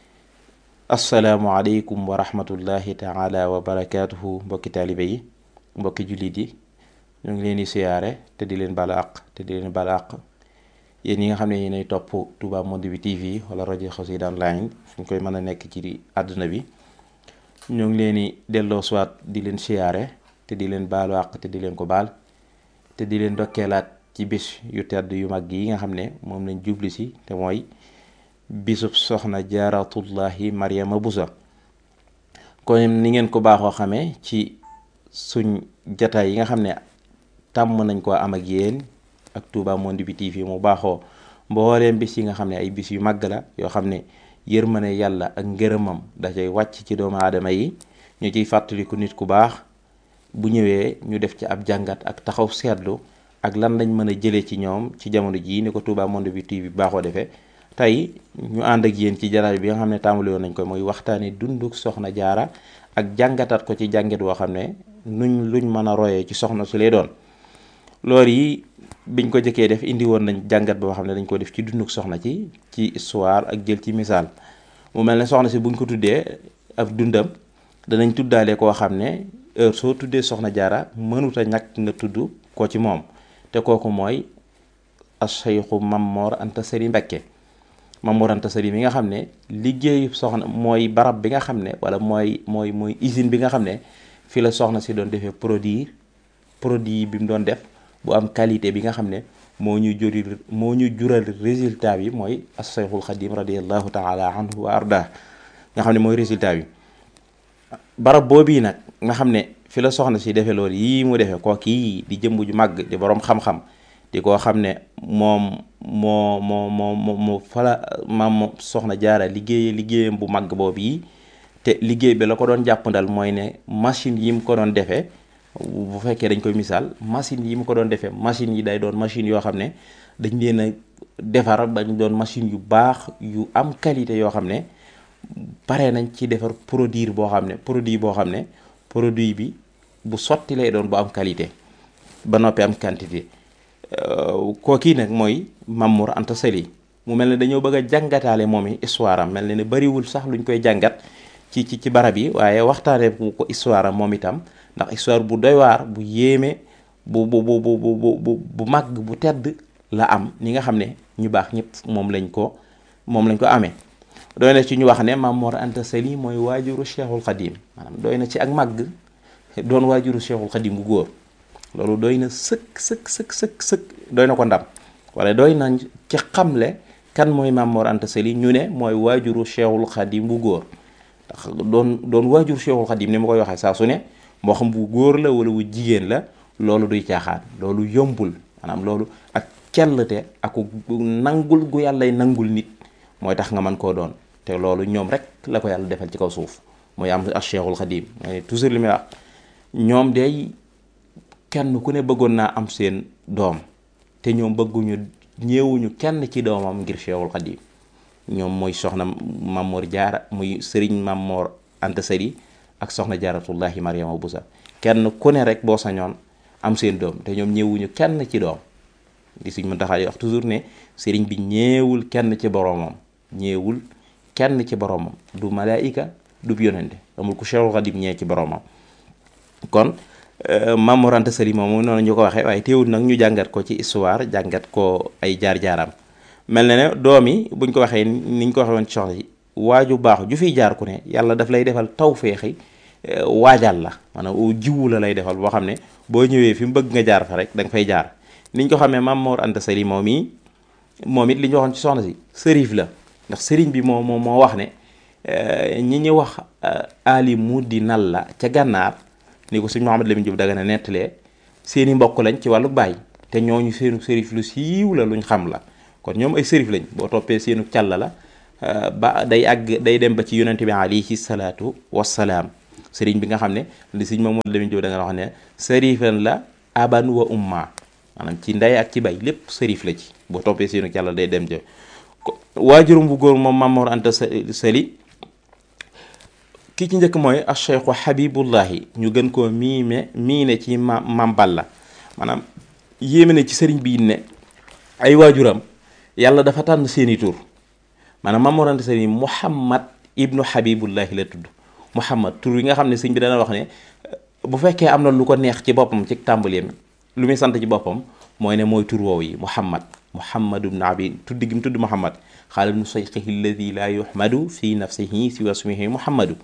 السلام عليكم ورحمة الله تعالى وبركاته mbokki taalibe yi mbokki jullit yi ñu ngi leen di siyaare te di leen bala àq te di leen bala àq yéen ñi nga xam ne yéenay topp Touba Monde bi TV wala rajo Xassida online fu ñu koy mën a nekk ci àdduna bi ñoo ngi leen di delloo soit di leen siyaare te di leen baalu àq te di leen ko baal te di leen dokkeelaat ci bis yu tedd yu mag yi nga xam ne moom lañ jubli si te mooy bisub soxna jaaratullahi Mariama Busa kon ni ngeen ko baaxoo xamee ci suñ jataay yi nga xam ne tàmm nañ koo am ak yéen ak Touba Monde bi TV mu baaxoo mbooleem bis yi nga xam ne ay bis yu màgg la yoo xam ne yërmane yàlla ak ngërëmam da cay wàcc ci doomu aadama yi ñu ciy fàttaliku nit ku baax bu ñëwee ñu def ci ab jàngat ak taxaw seetlu ak lan lañ mën a jëlee ci ñoom ci jamono jii ni ko Touba Monde bi TV baaxoo defee tey ñu ànd ak yéen ci jaraay bi nga xam ne tàmbali woon nañ ko muy waxtaane dunduk soxna jaara ak jàngataat ko ci jàngat woo xam ne nuñ luñ mën a royee ci soxna su lay doon loolu yi biñ ko jëkkee def indi woon nañ jàngat boo xam ne dañ ko def ci dunduk soxna ci ci histoire ak jël ci misaal mu mel ne soxna si buñ ko tuddee ab dundam danañ tuddaale koo xam ne heure soo tuddee soxna jaara mënut a ñàkk nga tudd ko ci moom te kooku mooy Cheikhu Mamor Anta Sali Mbakke Mamor Anta Sali mi nga xam ne liggéeyu soxna mooy barab bi nga xam ne wala mooy mooy mooy usine bi nga xam ne fi la soxna si doon defee produit produit bi mu doon def bu am qualité bi nga xam ne moo ñu juri moo ñu jural résultat bi mooy as-Sayxul Xadim radiallahu taala anhu wa arda nga xam ne mooy résultat bi barab boobii nag nga xam ne fi la soxna si defee loolu yii mu defee koo kii di jëmb ju màgg di boroom xam-xam di koo xam ne moom moo moo moo moo fala maam soxna jaara liggéeye liggéeyam bu màgg boobu yi te liggéey bi la ko doon jàppandal mooy ne machine yi mu ko doon defee bu fekkee dañ koy misaal machine yi mu ko doon defee machine yi day doon machine yoo xam ne dañ leen a defar dañ doon machine yu baax yu am qualité yoo xam ne pare nañ ci defar produit boo xam ne produit boo xam ne produit bi bu sotti lay doon bu am qualité ba noppi am quantité kookii nag mooy Mamour Anta Sali mu mel ne dañoo bëgg a jàngataale moom i histoire am mel ne ne bariwul sax luñ koy jàngat ci ci ci barab yi waaye waxtaanee bu ko histoire am moom itam ndax histoire bu doy waar bu yéeme bu bu bu bu bu bu màgg bu tedd la am ñi nga xam ne ñu baax ñëpp moom lañ ko moom lañ ko amee. doy na ci ñu wax ne Mamour Anta Sali mooy waajuru Cheikhul Khadim maanaam doy na ci ak màgg doon waajuru Cheikhul Khadim bu góor loolu doy na sëkk sëkk sëkk sëkk sëkk doy na ko ndam wala doy na ci xamle kan mooy Mamour Anta Sali ñu ne mooy waajuru Cheikhul Khadim bu góor ndax doon doon waajuru Cheikhul Khadim ni ma koy waxee saa su ne moo xam bu góor la wala bu jigéen la loolu duy caaxaan loolu yombul maanaam loolu ak cellte ak nangul gu yàllay nangul nit mooy tax nga mën koo doon te loolu ñoom rek la ko yàlla defal ci kaw suuf mooy am ak Cheikhul Khadim toujours li may wax ñoom day kenn ku ne bëggoon naa am seen doom te ñoom bëgguñu ñeewuñu kenn ci doomam ngir Cheikhul Khadim ñoom mooy soxna Mamor Jaara muy Serigne Mamor Anta Sali ak soxna Jaaratullahi Mariama Busa kenn ku ne rek boo sañoon am seen doom te ñoom ñeewuñu kenn ci doom di suñ mën taxaa wax toujours ne Serigne bi ñeewul kenn ci boromam ñeewul kenn ci boromam du malaayika du yonente amul ku Cheikhul Khadim ñee ci boromam kon Mamour Anta Sali moom noonu ñu ko waxee waaye teewul nag ñu jàngat ko ci histoire jàngat ko ay jaar-jaaram mel na ne doom yi buñ ko waxee niñ ko waxee woon ci soxna yi waaju baax ju fiy jaar ku ne yàlla daf lay defal tawféexi waajal la maanaam jiwu la lay defal boo xam ne boo ñëwee fi mu bëgg nga jaar fa rek da nga fay jaar niñ ko xamee Maam Mor Anta Sali moom yi moom it li ñu waxoon ci soxna si sërif la ndax sëriñ bi moo moo moo wax ne ñi ñu wax ali mu di nal la ca gànnaar ni ko sëñ Mouhamed Lamine Diop daga ne nettalee seeni mbokk lañ ci wàllu baay te ñooñu seenu sërif lu siiw la luñ xam la kon ñoom ay sërif lañ boo toppee seenu càll la ba day àgg day dem ba ci yonente bi alayhi salaatu wassalaam sëriñ bi nga xam ne li sëñ Mouhamed Lamine Diop da nga wax ne sërifan la aban wa umma maanaam ci ndey ak ci bay lépp sërif la ci boo toppee seenu càll day dem ja waajurum bu góor moom Mamor Anta Sali ki ci njëkk mooy a cheikhu habibullahi ñu gën koo miime miine ci ma mam Balla maanaam yéeme ne ci sëriñ bi ne ay waajuram yàlla dafa tànn seeni tur maanaam Mamor Anta Sali Muhammad ibnu habibullahi la tudd Muhammad tur yi nga xam ne sëñ bi dana wax ne bu fekkee am na lu ko neex ci boppam ci tàmbaleem lu muy sant ci boppam mooy ne mooy tur woow yi Muhammad Muhammad ibnu abi tudd gi mu tudd Muhammad xaala ibnu sayxihi alladi laa yuhmadu fi nafsihi si wasmihi Muhammadu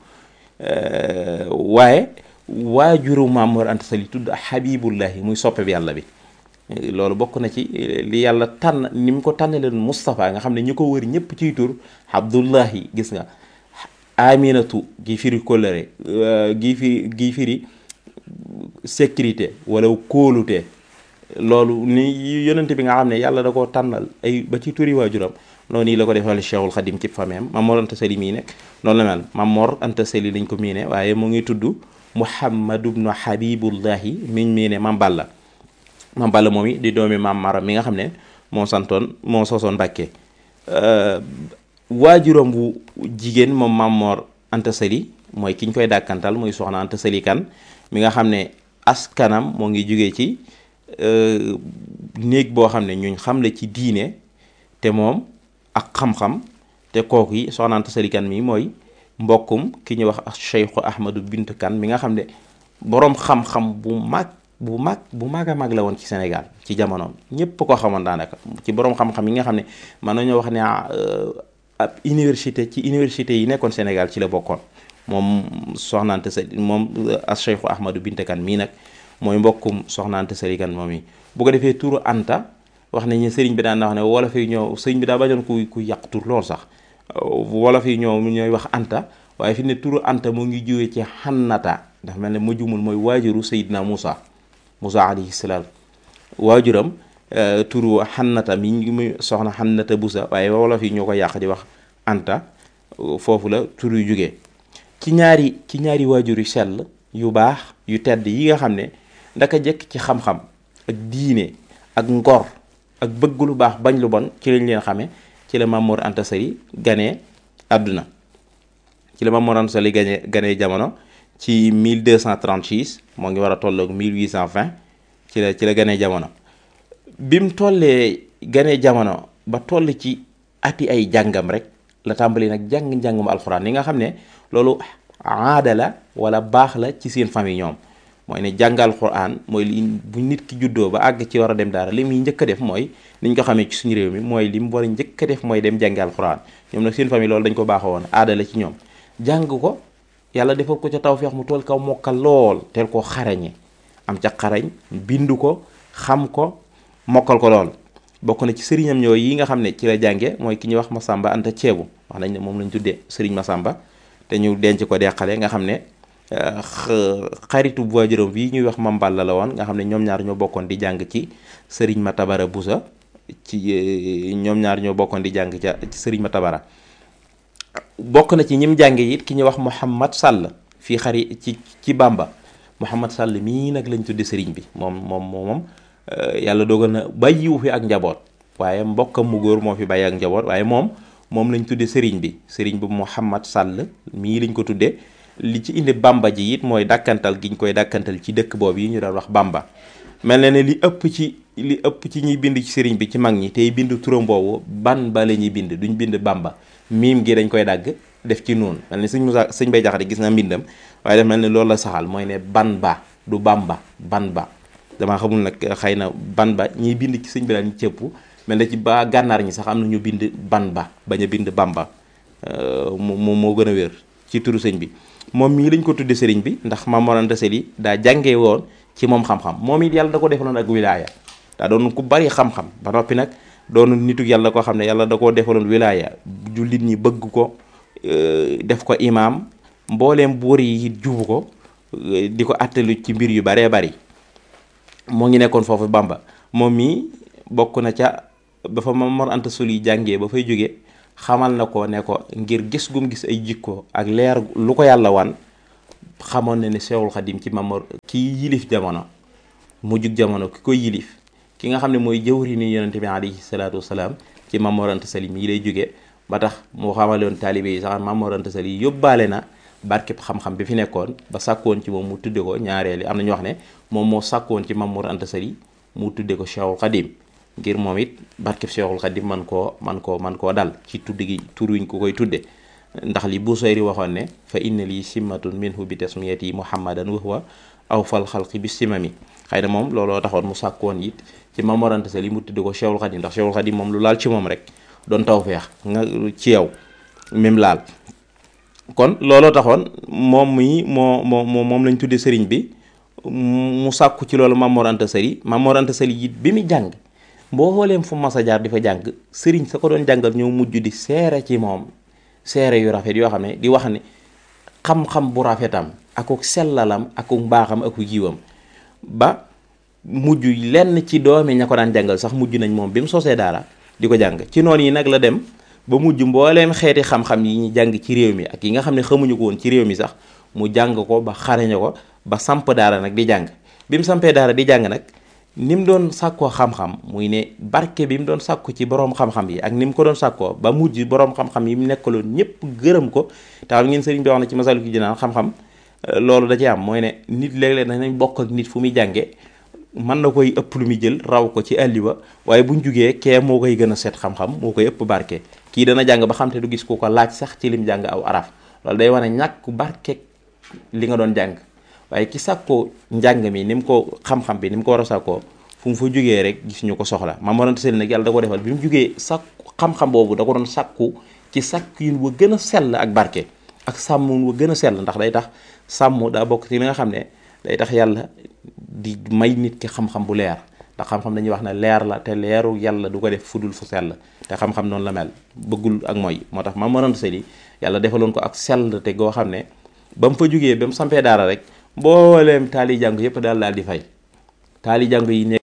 waaye waajuru Maam Mor Anta Sali tudd Habibullahi muy soppe bi yàlla bi loolu bokk na ci li yàlla tànn ni mu ko tànnalee Moustapha nga xam ne ñu ko wër ñëpp ciy tur Abdullahi gis nga Aminatu gi firi kóllëre gi fi gi firi sécurité wala kóolute loolu ni yonente bi nga xam ne yàlla da koo tànnal ay ba ci turi waajuram noonu nii la ko defal Cheikhul Khadim ci fameem Maam Mor Anta Sali mii nekk noonu la mel Maam Mor Anta Sali lañ ko miine waaye mu ngi tudd Muhammadu bnu Habibullahi miñ miine Maam Balla Maam Balla moom i di doomi Maam Maram mi nga xam ne moo santoon moo sosoon Mbàkke waajuram bu jigéen moom Maam Mor Anta Sali mooy ki ñu koy dàkkantal muy soxna Anta Sali kan mi nga xam ne askanam moo ngi jógee ci néeg boo xam ne ñuñ xam la ci diine te moom ak xam-xam te kooku yi soxna Anta Sali Kan mi mooy mbokkum ki ñuy wax Cheikhu Ahmadu Bint Kan mi nga xam ne boroom xam-xam bu mag bu mag bu mag a mag la woon ci Sénégal ci jamonoom ñépp ko xamoon daanaka ci boroom xam-xam yi nga xam ne mën nañoo wax ne ab université ci université yi nekkoon Sénégal ci la bokkoon moom soxna Anta Sali moom as Cheikhu Ahmadu Bint Kan mii nag mooy mbokkum soxna Anta Sali Kan moom yi bu ko defee turu Anta wax nañ ne sëriñ bi daan na wax ne wolof yi ñoo sëriñ bi daa bañoon ku ku yàq tur lool sax wolof yi ñoo ñooy wax Anta waaye fi ne turu Anta mu ngi jiwee ci xannata ndax mel ne ma jumul mooy waajuru Seydina Moussa Moussa alayhi salaam waajuram turu xannata mi ngi muy soxna xannata busa waaye wolof yi ñoo ko yàq di wax Anta foofu la tur yu jógee ci ñaari ci ñaari waajur yu sell yu baax yu tedd yi nga xam ne ndaka jekk ci xam-xam ak diine ak ngor ak bëgg lu baax bañ lu bon ci lañ leen xamee ci la Maam Mor Anta Sali ganee àdduna ci la Maam Mor Anta Sali ganee ganee jamono ci 1236 moo ngi war a tolloog 1820 ci la ci la ganee jamono bi mu tollee ganee jamono ba toll ci ati ay jàngam rek la tàmbali nag jàng njàngum alxuraan yi nga xam ne loolu aada la wala baax la ci seen famille ñoom mooy ne jàngal Qur'an mooy li bu nit ki juddoo ba àgg ci war a dem daara li muy njëkk a def mooy niñ ko xamee ci suñu réew mi mooy li mu war a njëkk a def mooy dem jàngal Qur'an ñoom nag seen famille loolu dañ ko baaxoo woon aada la ci ñoom jàng ko yàlla defal ko ca tawfeex mu tool kaw mokkal lool teel koo xarañe am ca xarañ bindu ko xam ko mokkal ko lool bokk na ci sëriñam ñoo yi nga xam ne ci la jànge mooy ki ñuy wax Masamba Anta Ceebu wax nañ ne moom lañ tuddee sëriñ Masamba te ñu denc ko deqale nga xam ne xaritu waajuram bii ñuy wax Mamballa la woon nga xam ne ñoom ñaar ñoo bokkoon di jàng ci sëriñ Matabara Busa ci ñoom ñaar ñoo bokkoon di jàng ca ci sëriñ Matabara bokk na ci ñim jànge it ki ñuy wax Mouhamad Sall fii xari ci ci Bamba Mouhamad Sall mii nag lañ tudde sëriñ bi moom moom moom yàlla dogal na bàyyiwu fi ak njaboot waaye mbokkam mu góor moo fi bàyyi ak njaboot waaye moom moom lañ tudde sëriñ bi sëriñ bi Mouhamad Sall mii lañ ko tudde li ci indi Bamba ji it mooy dàkkantal giñ koy dàkkantal ci dëkk boobu yi ñu daan wax Bamba mel na ne li ëpp ci li ëpp ci ñuy bind ci sëriñ bi ci mag ñi tey bind turam boobu ban ba la ñuy bind duñ bind Bamba miim gi dañ koy dagg def ci noonu mel ni sëñ Moussa sëñ Bay Jaxate gis na mbindam waaye daf mel ni loolu la saxal mooy ne ban ba du Bamba ban ba damaa xamul nag xëy na ban ba ñiy bind ci sëñ bi daal ñu cëpp mel na ci ba gànnaar ñi sax am na ñu bind ban ba bañ a bind Bamba mu moo gën a wér ci turu sëñ bi moom mii lañ ko tudde sëriñ bi ndax Maam Mor Anta Sali daa jàngee woon ci moom xam-xam moom it yàlla da ko defaloon ak wilaaya daa doon ku bari xam-xam ba noppi nag doonu nitu yàlla koo xam ne yàlla da koo defaloon wilaaya jullit ñi bëgg ko def ko imaam mbooleem buur yi jubu ko di ko attalu ci mbir yu baree bari moo ngi nekkoon foofu Bamba moom mii bokk na ca ba fa Maam Mor Anta Sali jàngee ba fay jóge xamal na ko ne ko ngir gis gum gis ay jikko ak leer lu ko yàlla wan xamoon na ne Seexul Xadim ci Maam Mor kii yilif jamono mu jug jamono ki koy yilif ki nga xam ne mooy jëwri ni yonente bi alayhi salaatu wasalaam ci Maam Mor Anta Sali mii lay jóge ba tax mu xamaloon taalibe yi sax Maam Mor Anta Sali yóbbaale na barkeb xam-xam bi fi nekkoon ba sàkkoon ci moom mu tudde ko ñaareeli am na ñu wax ne moom moo sàkkoon ci Maam Mor Anta Sali mu tudde ko Seexul Xadim ngir moom it barkeb Seexul Xadim man koo man koo man koo dal ci tudd gi tur wiñ ko koy tudde ndax li Busayri waxoon ne fa inna lii simmatun minhu bi tasmiyati muhammadan wa huwa aw fal xalqi bi simami xëy na moom looloo taxoon mu sàkkoon it ci Maam Mor Anta Sali mu tudde ko Seexul Xadim ndax Seexul Xadim moom lu laal ci moom rek doon taw feex nga ci yow même laal kon looloo taxoon moom mii moo moo moom lañ tudde sëriñ bi mu sàkku ci loolu Maam Mor Anta Sali Maam Mor Anta Sali it bi mu jàng mbooleem fu mas a jaar di fa jàng sëriñ sa ko doon jàngal ñëw mujj di seere ci moom seere yu rafet yoo xam ne di wax ne xam-xam bu rafetam akuk sellalam akuk mbaaxam akuk yiwam ba mujj lenn ci doomi ña ko daan jàngal sax mujj nañ moom bi mu sosee daara di ko jàng ci noonu yi nag la dem ba mujj mbooleem xeeti xam-xam yi ñu jàng ci réew mi ak yi nga xam ne xamuñu ko woon ci réew mi sax mu jàng ko ba xarañe ko ba samp daara nag di jàng bi mu sampee daara di jàng nag ni mu doon sàkkoo xam-xam muy ne barke bi mu doon sàkku ci boroom xam-xam yi ak ni mu ko doon sàkkoo ba mujj boroom xam-xam yi mu nekkaloon ñëpp gërëm ko te xam ngeen sëriñ bi wax na ci masalu ki jinaan xam-xam loolu da ci am mooy ne nit léeg-léeg danañ bokk ak nit fu muy jànge mën na koy ëpp lu muy jël raw ko ci àlliwa waaye buñ jugee kee moo koy gën a seet xam-xam moo koy ëpp barke kii dana jàng ba xam te du gis ku ko laaj sax ci lim jàng aw araf loolu day wane ñàkk barke li nga doon jàng waaye ki sàkkoo njàng mi ni mu ko xam-xam bi ni mu ko war a sàkkoo fu mu fa jógee rek gis ñu ko soxla Maam Mor Anta Sali nag yàlla da ko defal bi mu jógee sàkku xam-xam boobu da ko doon sàkku ci sàkk yin wa gën a sell ak barke ak sàmm wa gën a sell ndax day tax sàmm daa bokk ci li nga xam ne day tax yàlla di may nit ki xam-xam bu leer ndax xam-xam dañuy wax ne leer la te leeru yàlla du ko def fudul fu sell te xam-xam noonu la mel bëggul ak mooy moo tax Maam Mor Anta Sali yàlla defaloon ko ak sell te goo xam ne ba mu fa jógee ba mu sampee daara rek mbooleem taali jàng yëpp daal daal di fay taali jàng yi ne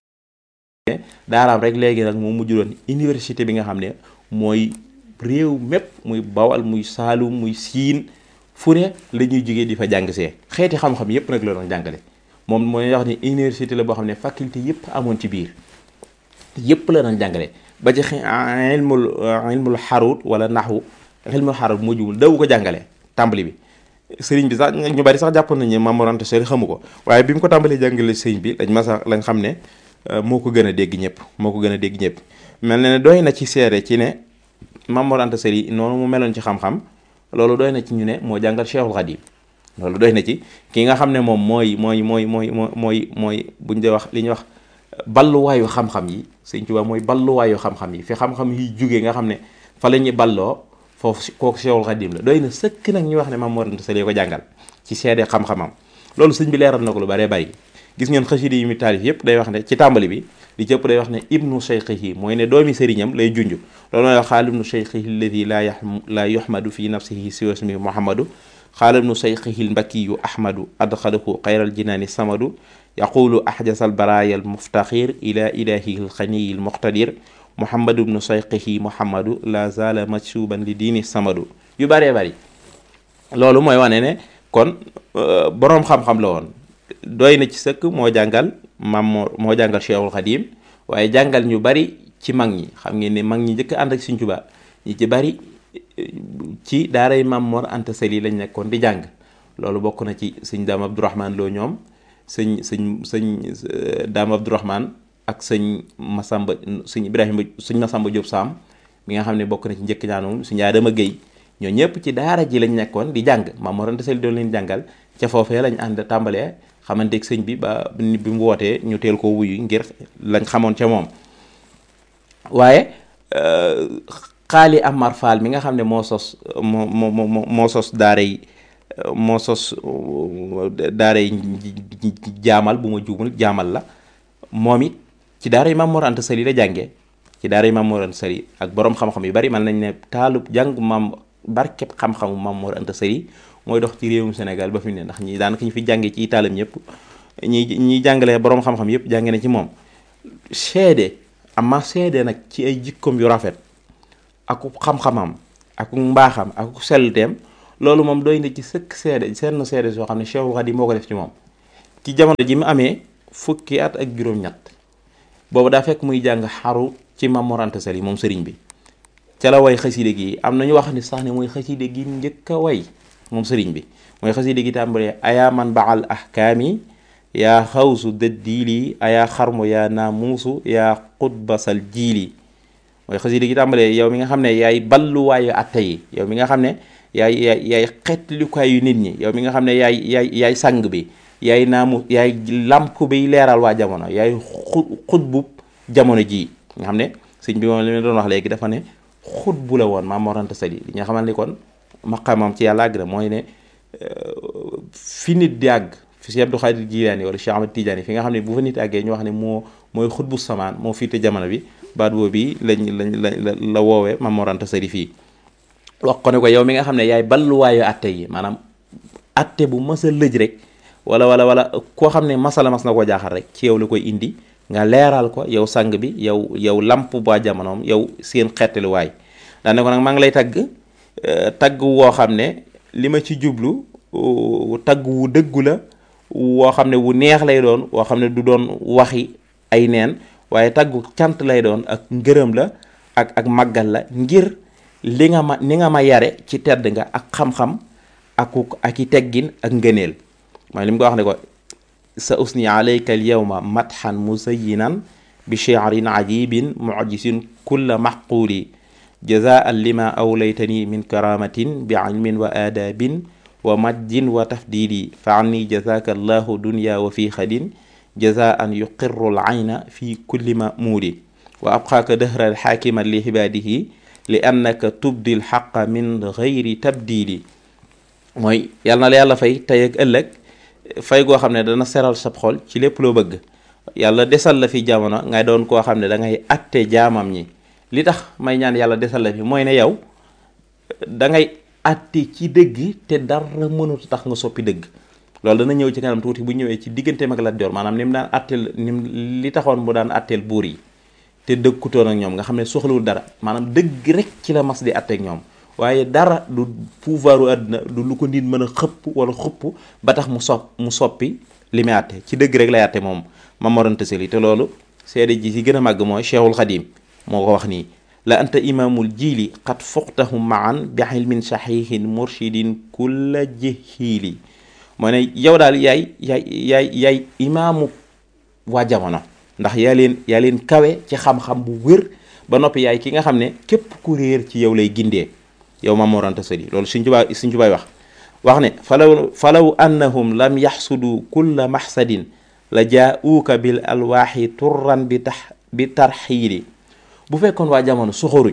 daaraam rek léegi nag moo mujj doon université bi nga xam ne mooy réew mépp muy bawal muy saalum muy siin fu ne la ñuy jógee di fa jàng see xeeti xam-xam yëpp nag la doon jàngale moom mooy wax ni université la boo xam ne faculté yëpp amoon ci biir yëpp la doon jàngale ba ci ilmul ilmul xarut wala naxwu ilmul xarut moo jubul daw ko jàngale tàmbali bi sëriñ bi sax ñu bari sax jàpp nañu Maam Mor Anta Sali xamu ko waaye bi mu ko tàmbalee jàngale sëriñ bi lañ masa lañ xam ne moo ko gën a dégg ñëpp moo ko gën a dégg ñëpp mel na ne doy na ci seere ci ne Maam Mor Anta Sali noonu mu meloon ci xam-xam loolu doy na ci ñu ne moo jàngal Cheikhul Khadim loolu doy na ci ki nga xam ne moom mooy mooy mooy mooy mooy mooy buñ dee wax li ñuy wax balluwaayu xam-xam yi Sëriñ Tuubaa mooy balluwaayu xam-xam yi fi xam-xam yi jógee nga xam ne fa la ñuy balloo foofu kooku Cheikhul Khadim la doy na sëkk nag ñu wax ne Maam Mor Anta Sali ko jàngal ci seede xam-xamam loolu sëñ bi leeral na ko lu baree bari gis ngeen xasida yi mu taalif yëpp day wax ne ci tàmbali bi li ci ëpp day wax ne ibnu cheikhihi mooy ne doomi sëriñam lay junj loolu mooy wax xaal ibnu cheikhihi alladi laa yax laa yuhmadu fi nafsihi siwa ismi muhammadu xaal ibnu cheikhihi lmbakiyu ahmadu adxalahu xayral jinaani samadu yaqulu ahjasa albaraya almuftaxir ila ilahihi alxaniyi almuqtadir muhammadu ibnu cheikhihi muhammadu la zala majsuban li diini samadu yu bëree bëri loolu mooy wane ne kon boroom xam-xam la woon doy na ci sëkk moo jàngal Maam Mor moo jàngal Cheikhul Khadim waaye jàngal ñu bari ci mag ñi xam ngeen ne mag ñi njëkk ànd ak Sëriñ Tuubaa ñi ci bari ci daaray Maam Mor Anta Sali lañ nekkoon di jàng loolu bokk na ci sëñ Daam Abdourahman Lo ñoom sëñ sëñ sëñ Daam Abdourahman ak sëñ Masamba sëñ Ibrahima sëñ Masamba Diop Sam mi nga xam ne bokk na ci njëkk ñaanoom sëñ Adama Guèye ñoo ñëpp ci daara ji lañ nekkoon di jàng Maam Mor Anta Sali doon leen jàngal ca foofee lañ ànd tàmbalee xamanteeg sëñ bi ba bi mu wootee ñu teel koo wuyu ngir lañ xamoon ca moom waaye xaali Amar Fall mi nga xam ne moo sos moo moo moo sos daara yi moo sos daaray jaamal bu ma juumul jaamal la moom it ci daara yi Maam Mor Anta Sali la jàngee ci daara yi Maam Mor Anta Sali ak borom xam-xam yu bari man nañ ne taalub jàng maam barkeb xam-xamu Maam Mor Anta Sali mooy dox ci réewum Sénégal ba fi mu ne ndax ñi daanaka ñu fi jàngee ci itaalam ñëpp ñi ñi jàngalee borom xam-xam yëpp jànge na ci moom seede ama seede nag ci ay jikkoom yu rafet ak xam-xamam ak mbaaxam ak sellteem loolu moom doy na ci sëkk seede seen seede soo xam ne Cheikhul Khadim moo ko def ci moom ci jamono ji mu amee fukki at ak juróom-ñett boobu daa fekk muy jàng xaru ci Maam Mor Anta Sali moom sëriñ bi ca la way xaside gi am nañu wax ni sax ne mooy xaside gi njëkk a way moom sëriñ bi mooy xaside gi tàmbalee ayaa man baal ahkaami yaa xawsu dëddiili ayaa xarmu yaa naamuusu yaa xutbasal jiili mooy xaside gi tàmbalee yow mi nga xam ne yaay balluwaayu atte yi yow mi nga xam ne yaay yaay yaay xetlukaayu nit ñi yow mi nga xam ne yaay yaay yaay sang bi yaay naamu yaay làmp bi leeral waa jamono yaay xu xutbub jamono jii nga xam ne sëñ bi moom li ma doon wax léegi dafa ne xutbu la woon Maam Mor Anta Sali li nga xamal ni kon maqamam ci yàlla àgg na mooy ne fi nit di àgg fi si Abdou Khadir Jilaani wala Cheikh Ahmad Tidiane fi nga xam ne bu fa nit àggee ñu wax ne moo mooy xutbu samaan moo fiite jamono bi baat boobu bi lañ lañ la la woowee Maam Mor Anta Sali fii wax ko ne ko yow mi nga xam ne yaay balluwaayu atte yi maanaam atte bu mas a lëj rek wala wala wala koo xam ne masala mas na koo jaaxal rek ci yow la koy indi nga leeral ko yow sang bi yow yow lamp ba jamonoom yow seen xettaluwaay daane ko nag maa ngi lay tagg tagg woo xam ne li ma ci jublu tagg wu dëggu la woo xam ne wu neex lay doon woo xam ne du doon waxi ay neen waaye taggu cant lay doon ak ngërëm la ak ak màggal la ngir li nga ma ni nga ma yare ci tedd nga ak xam-xam aku ak i teggin ak ngëneel mooy li mu ko wax ne ko sa usni alayka al yawma matxan musayinan bi shi'rin ajibin mujisin kulla maxquuli jazaan lima awlaytani min karamatin bi ilmin wa aadabin wa majjin wa tafdili fa anni jazaka allahu dunya wa fi xadin jazaan yuqirru al ayna fi kulli mamuudi wa abqaaka dahra xaakiman li xibaadihi li annaka tubdi l xaqa min gayri tabdili mooy yàlla na la yàlla fay tey ak ëllëg fay goo xam ne dana seral sab xol ci lépp loo bëgg yàlla desal la fi jamono ngay doon koo xam ne da ngay atte jaamam ñi li tax may ñaan yàlla desal la fi mooy ne yow da ngay atte ci dëgg te dara mënut tax nga soppi dëgg loolu dana ñëw ci kanam tuuti bu ñëwee ci digganteem ak Lat Joor maanaam ni mu daan atteel ni mu li taxoon mu daan atteel buur yi te dëkkutoon ak ñoom nga xam ne soxlawul dara maanaam dëgg rek ci la mas di atteeg ñoom waaye dara du pouvoiru àdduna du lu ko nit mën a xëpp wala xupp ba tax mu sopp mu soppi li muy àtte ci dëgg rek lay àtte moom Maam Mor Anta Sali te loolu seede ji ci gën a màgg mooy Cheikhul Xadim moo ko wax nii la anta imaamul jiili xat fuqtahum maan bi ilmin saxihin murshidin kulla jihiili moo ne yow daal yaay yaay yaay yaay imaamu waa jamono ndax yaa leen yaa leen kawe ci xam-xam bu wér ba noppi yaay ki nga xam ne képp ku réer ci yow lay gindee yow Maam Mor Anta Sali loolu suñ tubaay suñ tubaay wax wax ne falaw falaw annahum lam yaxsudu kulla maxsadin la jaauuka bil alwaaxi turran bi tax bi tarxiili bu fekkoon waa jamono soxoruñ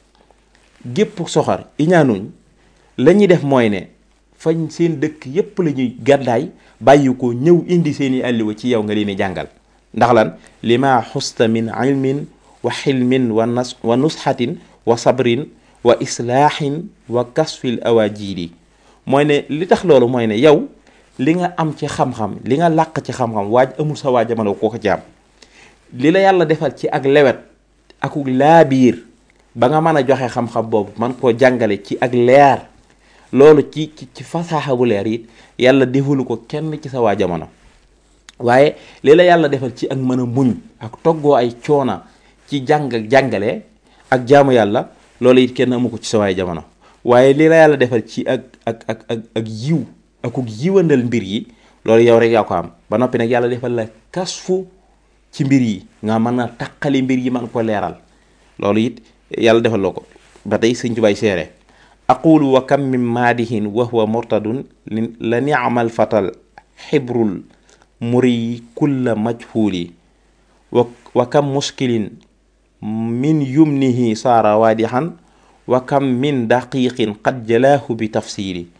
gépp soxor iñaanuñ la ñuy def mooy ne fañ seen dëkk yépp la ñuy gàddaay bàyyi ko ñëw indi seeni àlliwa ci yow nga leen di jàngal ndax lan lima xusta min ilmin wa xilmin wa nas wa nusxatin wa sabrin wa islaahin wa kasfil awajiili mooy ne li tax loolu mooy ne yow li nga am ci xam-xam li nga làq ci xam-xam waaj amul sa waa jamono koo ko ci am li la yàlla defal ci ak lewet akuk laabiir ba nga mën a joxe xam-xam boobu man koo jàngale ci ak leer loolu ci ci ci fasaaxa bu leer it yàlla defalu ko kenn ci sa waa jamono waaye li la yàlla defal ci ak mën a muñ ak toggoo ay coona ci jàng ak jàngale ak jaamu yàlla loolu it kenn amu ko ci sa waay jamono waaye li la yàlla defal ci ak ak ak ak ak yiw akuk yiwandal mbir yi loolu yow rek yaa ko am ba noppi nag yàlla defal la kasfu ci mbir yi nga mën a taqali mbir yi man ko leeral loolu it yàlla defal loo ko ba tey sëñ Tubaay seere aqulu wa kam min maadihin wa huwa murtadun la ni'mal fatal xibrul muri kulla majhuli wa wa kam muskilin min yumnihi saara waadixan wa kam min daqiqin qad jalaahu bi tafsili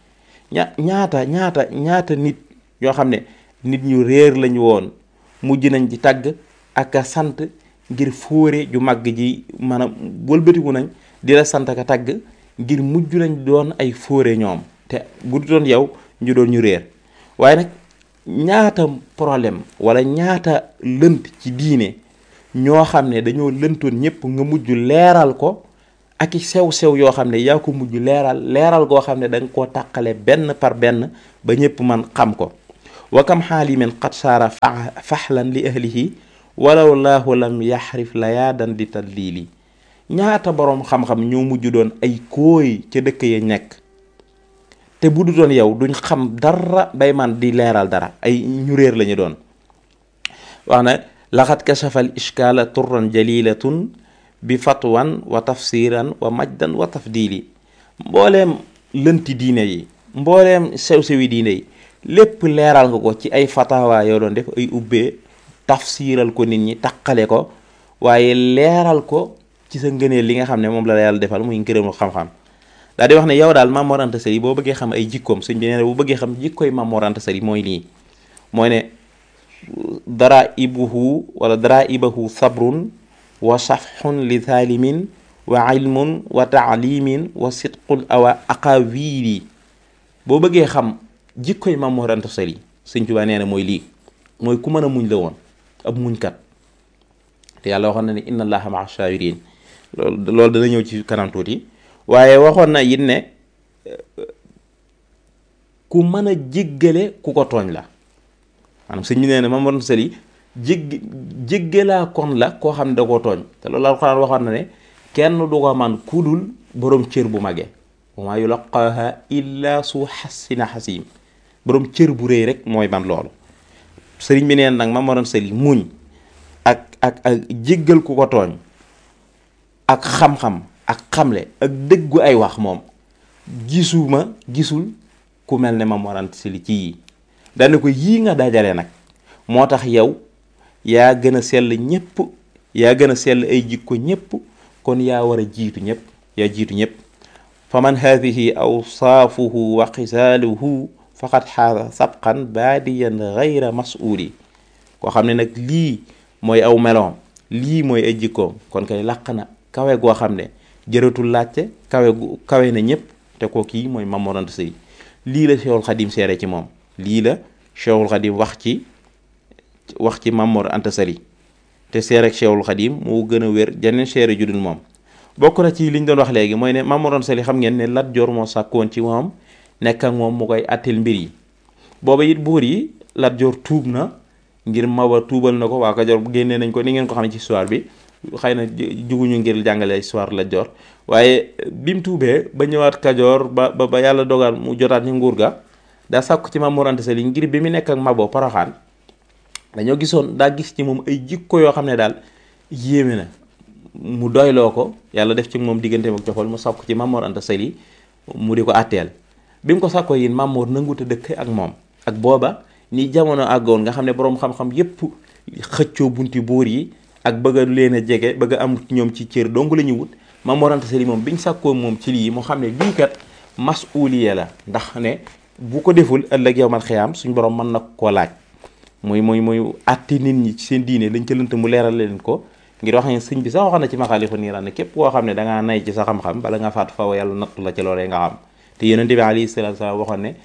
ña ñaata ñaata ñaata nit ñoo xam ne nit ñu réer lañu woon mujj nañ ci tagg ak a sant ngir fóore ju màgg ji maanaam wëlbatiku nañ di la sant ak a tagg ngir mujj nañ doon ay fóore ñoom te bu doon yow ñu doon ñu réer waaye nag ñaata problème wala ñaata lënt ci diine ñoo xam ne dañoo lëntoon ñëpp nga mujj leeral ko ak i sew-sew yoo xam ne yaa ko mujj leeral leeral goo xam ne da nga koo tàqale benn par benn ba ñëpp man xam ko wa kam xaalimin qad saara faxlan li ahlihi walaw laahu lam yaxrif layaadan di tadlili ñaata boroom xam-xam ñoo mujj doon ay kooy ca dëkk ya nekk te bu du doon yow duñ xam dara bay man di leeral dara ay ñu réer lañu doon wax na laxat kashafa al ishkaala turran jalilatun bi fatwan wa tafsiran wa majdan wa tafdili mbooleem lënti diine yi mbooleem sew-sewi diine yi lépp leeral nga ko ci ay fatawa yoo doon def ay ubbee tafsiral ko nit ñi taqale ko waaye leeral ko ci sa ngëneel li nga xam ne moom la yàlla defal muy ngërëmu xam-xam daal di wax ne yow daal Maam Mor Anta Sali boo bëggee xam ay jikkoom sëñ bi nee na bu bëggee xam jikkoy Maam Mor Anta Sali mooy lii mooy ne dara ibuhu wala dara ibahu sabrun wa safxun li thalimin wa ilmun wa taalimin wa sidqul awa aqawili boo bëggee xam jikkoy Maam Mor Anta Sali sëñ Tuubaa nee na mooy lii mooy ku mën a muñ la woon ab muñkat te yàlla waxoon na ne inna allaha maa sabirin loolu loolu dana ñëw ci kanam tuuti waaye waxoon na it ne ku mën a jéggale ku ko tooñ la maanaam sëñ bi nee na Maam Mor Anta Sali jégg jéggalaa kon la koo xam ne da koo tooñ te loolu alxuraan waxoon na ne kenn du ko man kudul boroom cër bu magee wa maa yulaqaaha illa su xasina xasim boroom cër bu rëy rek mooy man loolu sëriñ bi neen nag Maam Mor Anta Sali muñ ak ak ak jéggal ku ko tooñ ak xam-xam ak xamle ak dëggu ay wax moom gisuma gisul ku mel ne Maam Mor Anta Sali ci yii dana ko yii nga dajale nag moo tax yow yaa gën a sell ñépp yaa gën a sell ay jikko ñépp kon yaa war a jiitu ñépp yaa jiitu ñépp fa man haadihi awsaafuhu wa xisaaluhu faqad xaasa sabqan baadiyan gayra mas'uuli koo xam ne nag lii mooy aw meloom lii mooy ay jikkoom kon kay làq na kawe goo xam ne jëratul laajte kawe gu kawe na ñépp te ko kii mooy Maam Mor Anta Sali lii la Cheikhul Xadim seere ci moom lii la Cheikhul Xadim wax ci wax ci Maam Mor Anta Sali te seere ak Cheikhul Xadim moo gën a wér janeen seere ju dul moom bokk na ci li ñu doon wax léegi mooy ne Maam Mor Anta Sali xam ngeen ne Lat Joor moo sàkkoon ci moom nekk ak moom mu koy àtteel mbir yi booba it buur yi Lat Joor tuub na ngir Maba tuubal na ko waa Kajoor génnee nañ ko ni ngeen ko xam ne ci histoire bi xëy na juguñu ngir jàngale histoire Lat Joor waaye bi mu tuubee ba ñëwaat Kajoor ba ba ba yàlla dogal mu jotaat ni nguur ga daa sàkku ci Maam Mor Anta Sali ngir bi mu nekk ak Mabo Poroxaan dañoo gisoon daa gis ci moom ay jikko yoo xam ne daal yéeme na mu doyloo ko yàlla def ci moom digganteem ak joxol mu sàkku ci Maam Mor Anta Sali mu di ko àtteel bi mu ko sàkkoo yin Maam Mor nanguta dëkk ak moom ak booba ni jamono àggoon nga xam ne boroom xam-xam yépp xëccoo bunti buur yi ak bëgg a leen a jege bëgg a am ñoom ci cër dong la ñu wut Maam Mor Anta Sali moom biñ sàkkoo moom ci lii mu xam ne lii kat masuuliya la ndax ne bu ko deful ëllëg yow man xiyaam suñ borom mën na koo laaj muy muy muy àtti nit ñi ci seen diine lañ ca lënt mu leeral leen ko ngir wax ne sëñ bi sax wax na ci maxaalifa niiraan ne képp koo xam ne dangaa nay ci sa xam-xam bala nga faatu faw yàlla nattu la ci loolee nga xam te yonente bi alayhi salaatu salaam waxoon ne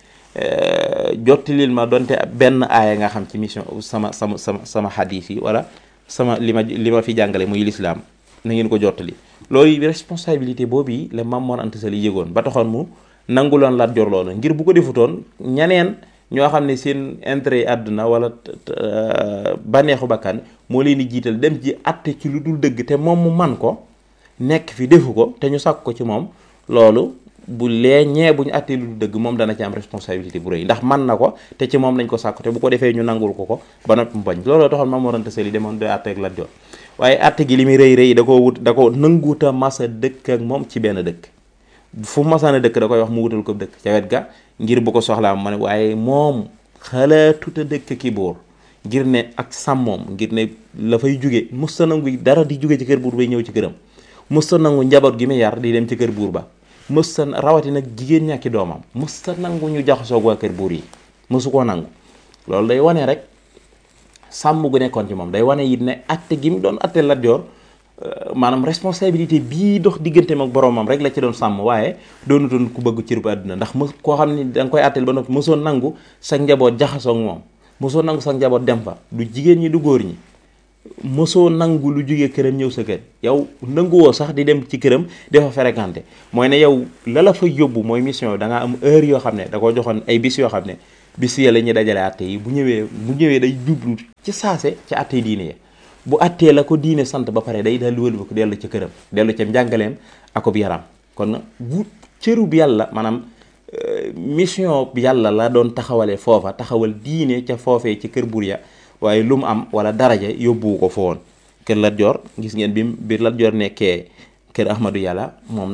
jottilil ma donte benn aaya nga xam ci mission sama sama sama sama xadiis yi wala sama li ma li ma fi jàngale muy lislaam na ngeen ko jottali loolu responsabilité boobu la Maam Mor Anta Sali yëgoon ba taxoon mu nanguloon Lat Joor loolu ngir bu ko defutoon ñeneen ñoo xam ne seen intérêt yi àdduna wala bànneexu bakkan moo leen di jiital dem ci àtte ci lu dul dëgg te moom mu man ko nekk fi defu ko te ñu sàkk ko ci moom loolu bu lee ñee bu ñu àttee lu dul dëgg moom dana ci am responsabilité bu rëy ndax man na ko te ci moom lañ ko sàkk te bu ko defee ñu nangul ko ko ba noppi mu bañ looloo taxoon Maam Mor Anta Sali demoon doy àtte ak Lat Joor waaye àtte gi li muy rëy rëy da ko wut da ko nanguuta masa dëkk ak moom ci benn dëkk fu masaana dëkk da koy wax mu wutal ko dëkk ca wet ga ngir bu ko soxlaa ma ne waaye moom xalaatuta dëkk ki buur ngir ne ak sàmmoom ngir ne la fay jóge musta nangu dara di jóge ci kër buur bay ñëw ci këram musta nangu njaboot gi mu yar di dem ci kër buur ba mës sa rawati nag jigéen ñàkki doomam mës sa nangu ñu jaxasoog waa kër buur yi mësu koo nangu loolu day wane rek sàmm gu nekkoon ci moom day wane it ne atte gi mu doon atte Lat Joor maanaam responsabilité bii dox digganteem ak boromam rek la ci doon sàmm waaye doonutoon ku bëgg cërub àdduna ndax mës koo xam ne da nga koy atteel ba noppi mësoon nangu sa njaboot jaxasoog moom mësoo nangu sa njaboot dem fa du jigéen ñi du góor ñi mësoo nangu lu jógee këram ñëw sa kër yow nanguwoo sax di dem ci këram dafa fréquenté mooy ne yow la la fa yóbbu mooy mission da ngaa am heure yoo xam ne da ko joxoon ay bis yoo xam ne bis ya la ñuy dajale atte yi bu ñëwee bu ñëwee day jublu ci saase ci atte yi diine ya bu attee la ko diine sant ba pare day daal wëlba ko dellu ca këram dellu ca njàngaleem akub yaram kon bu cërub yàlla maanaam mission bi yàlla la doon taxawalee foofa taxawal diine ca foofee ci kër buur ya waaye lu mu am wala daraja yóbbuwu ko fa woon kër Lat Joor gis ngeen bi bi Lat Joor nekkee kër Ahmadou Yàlla moom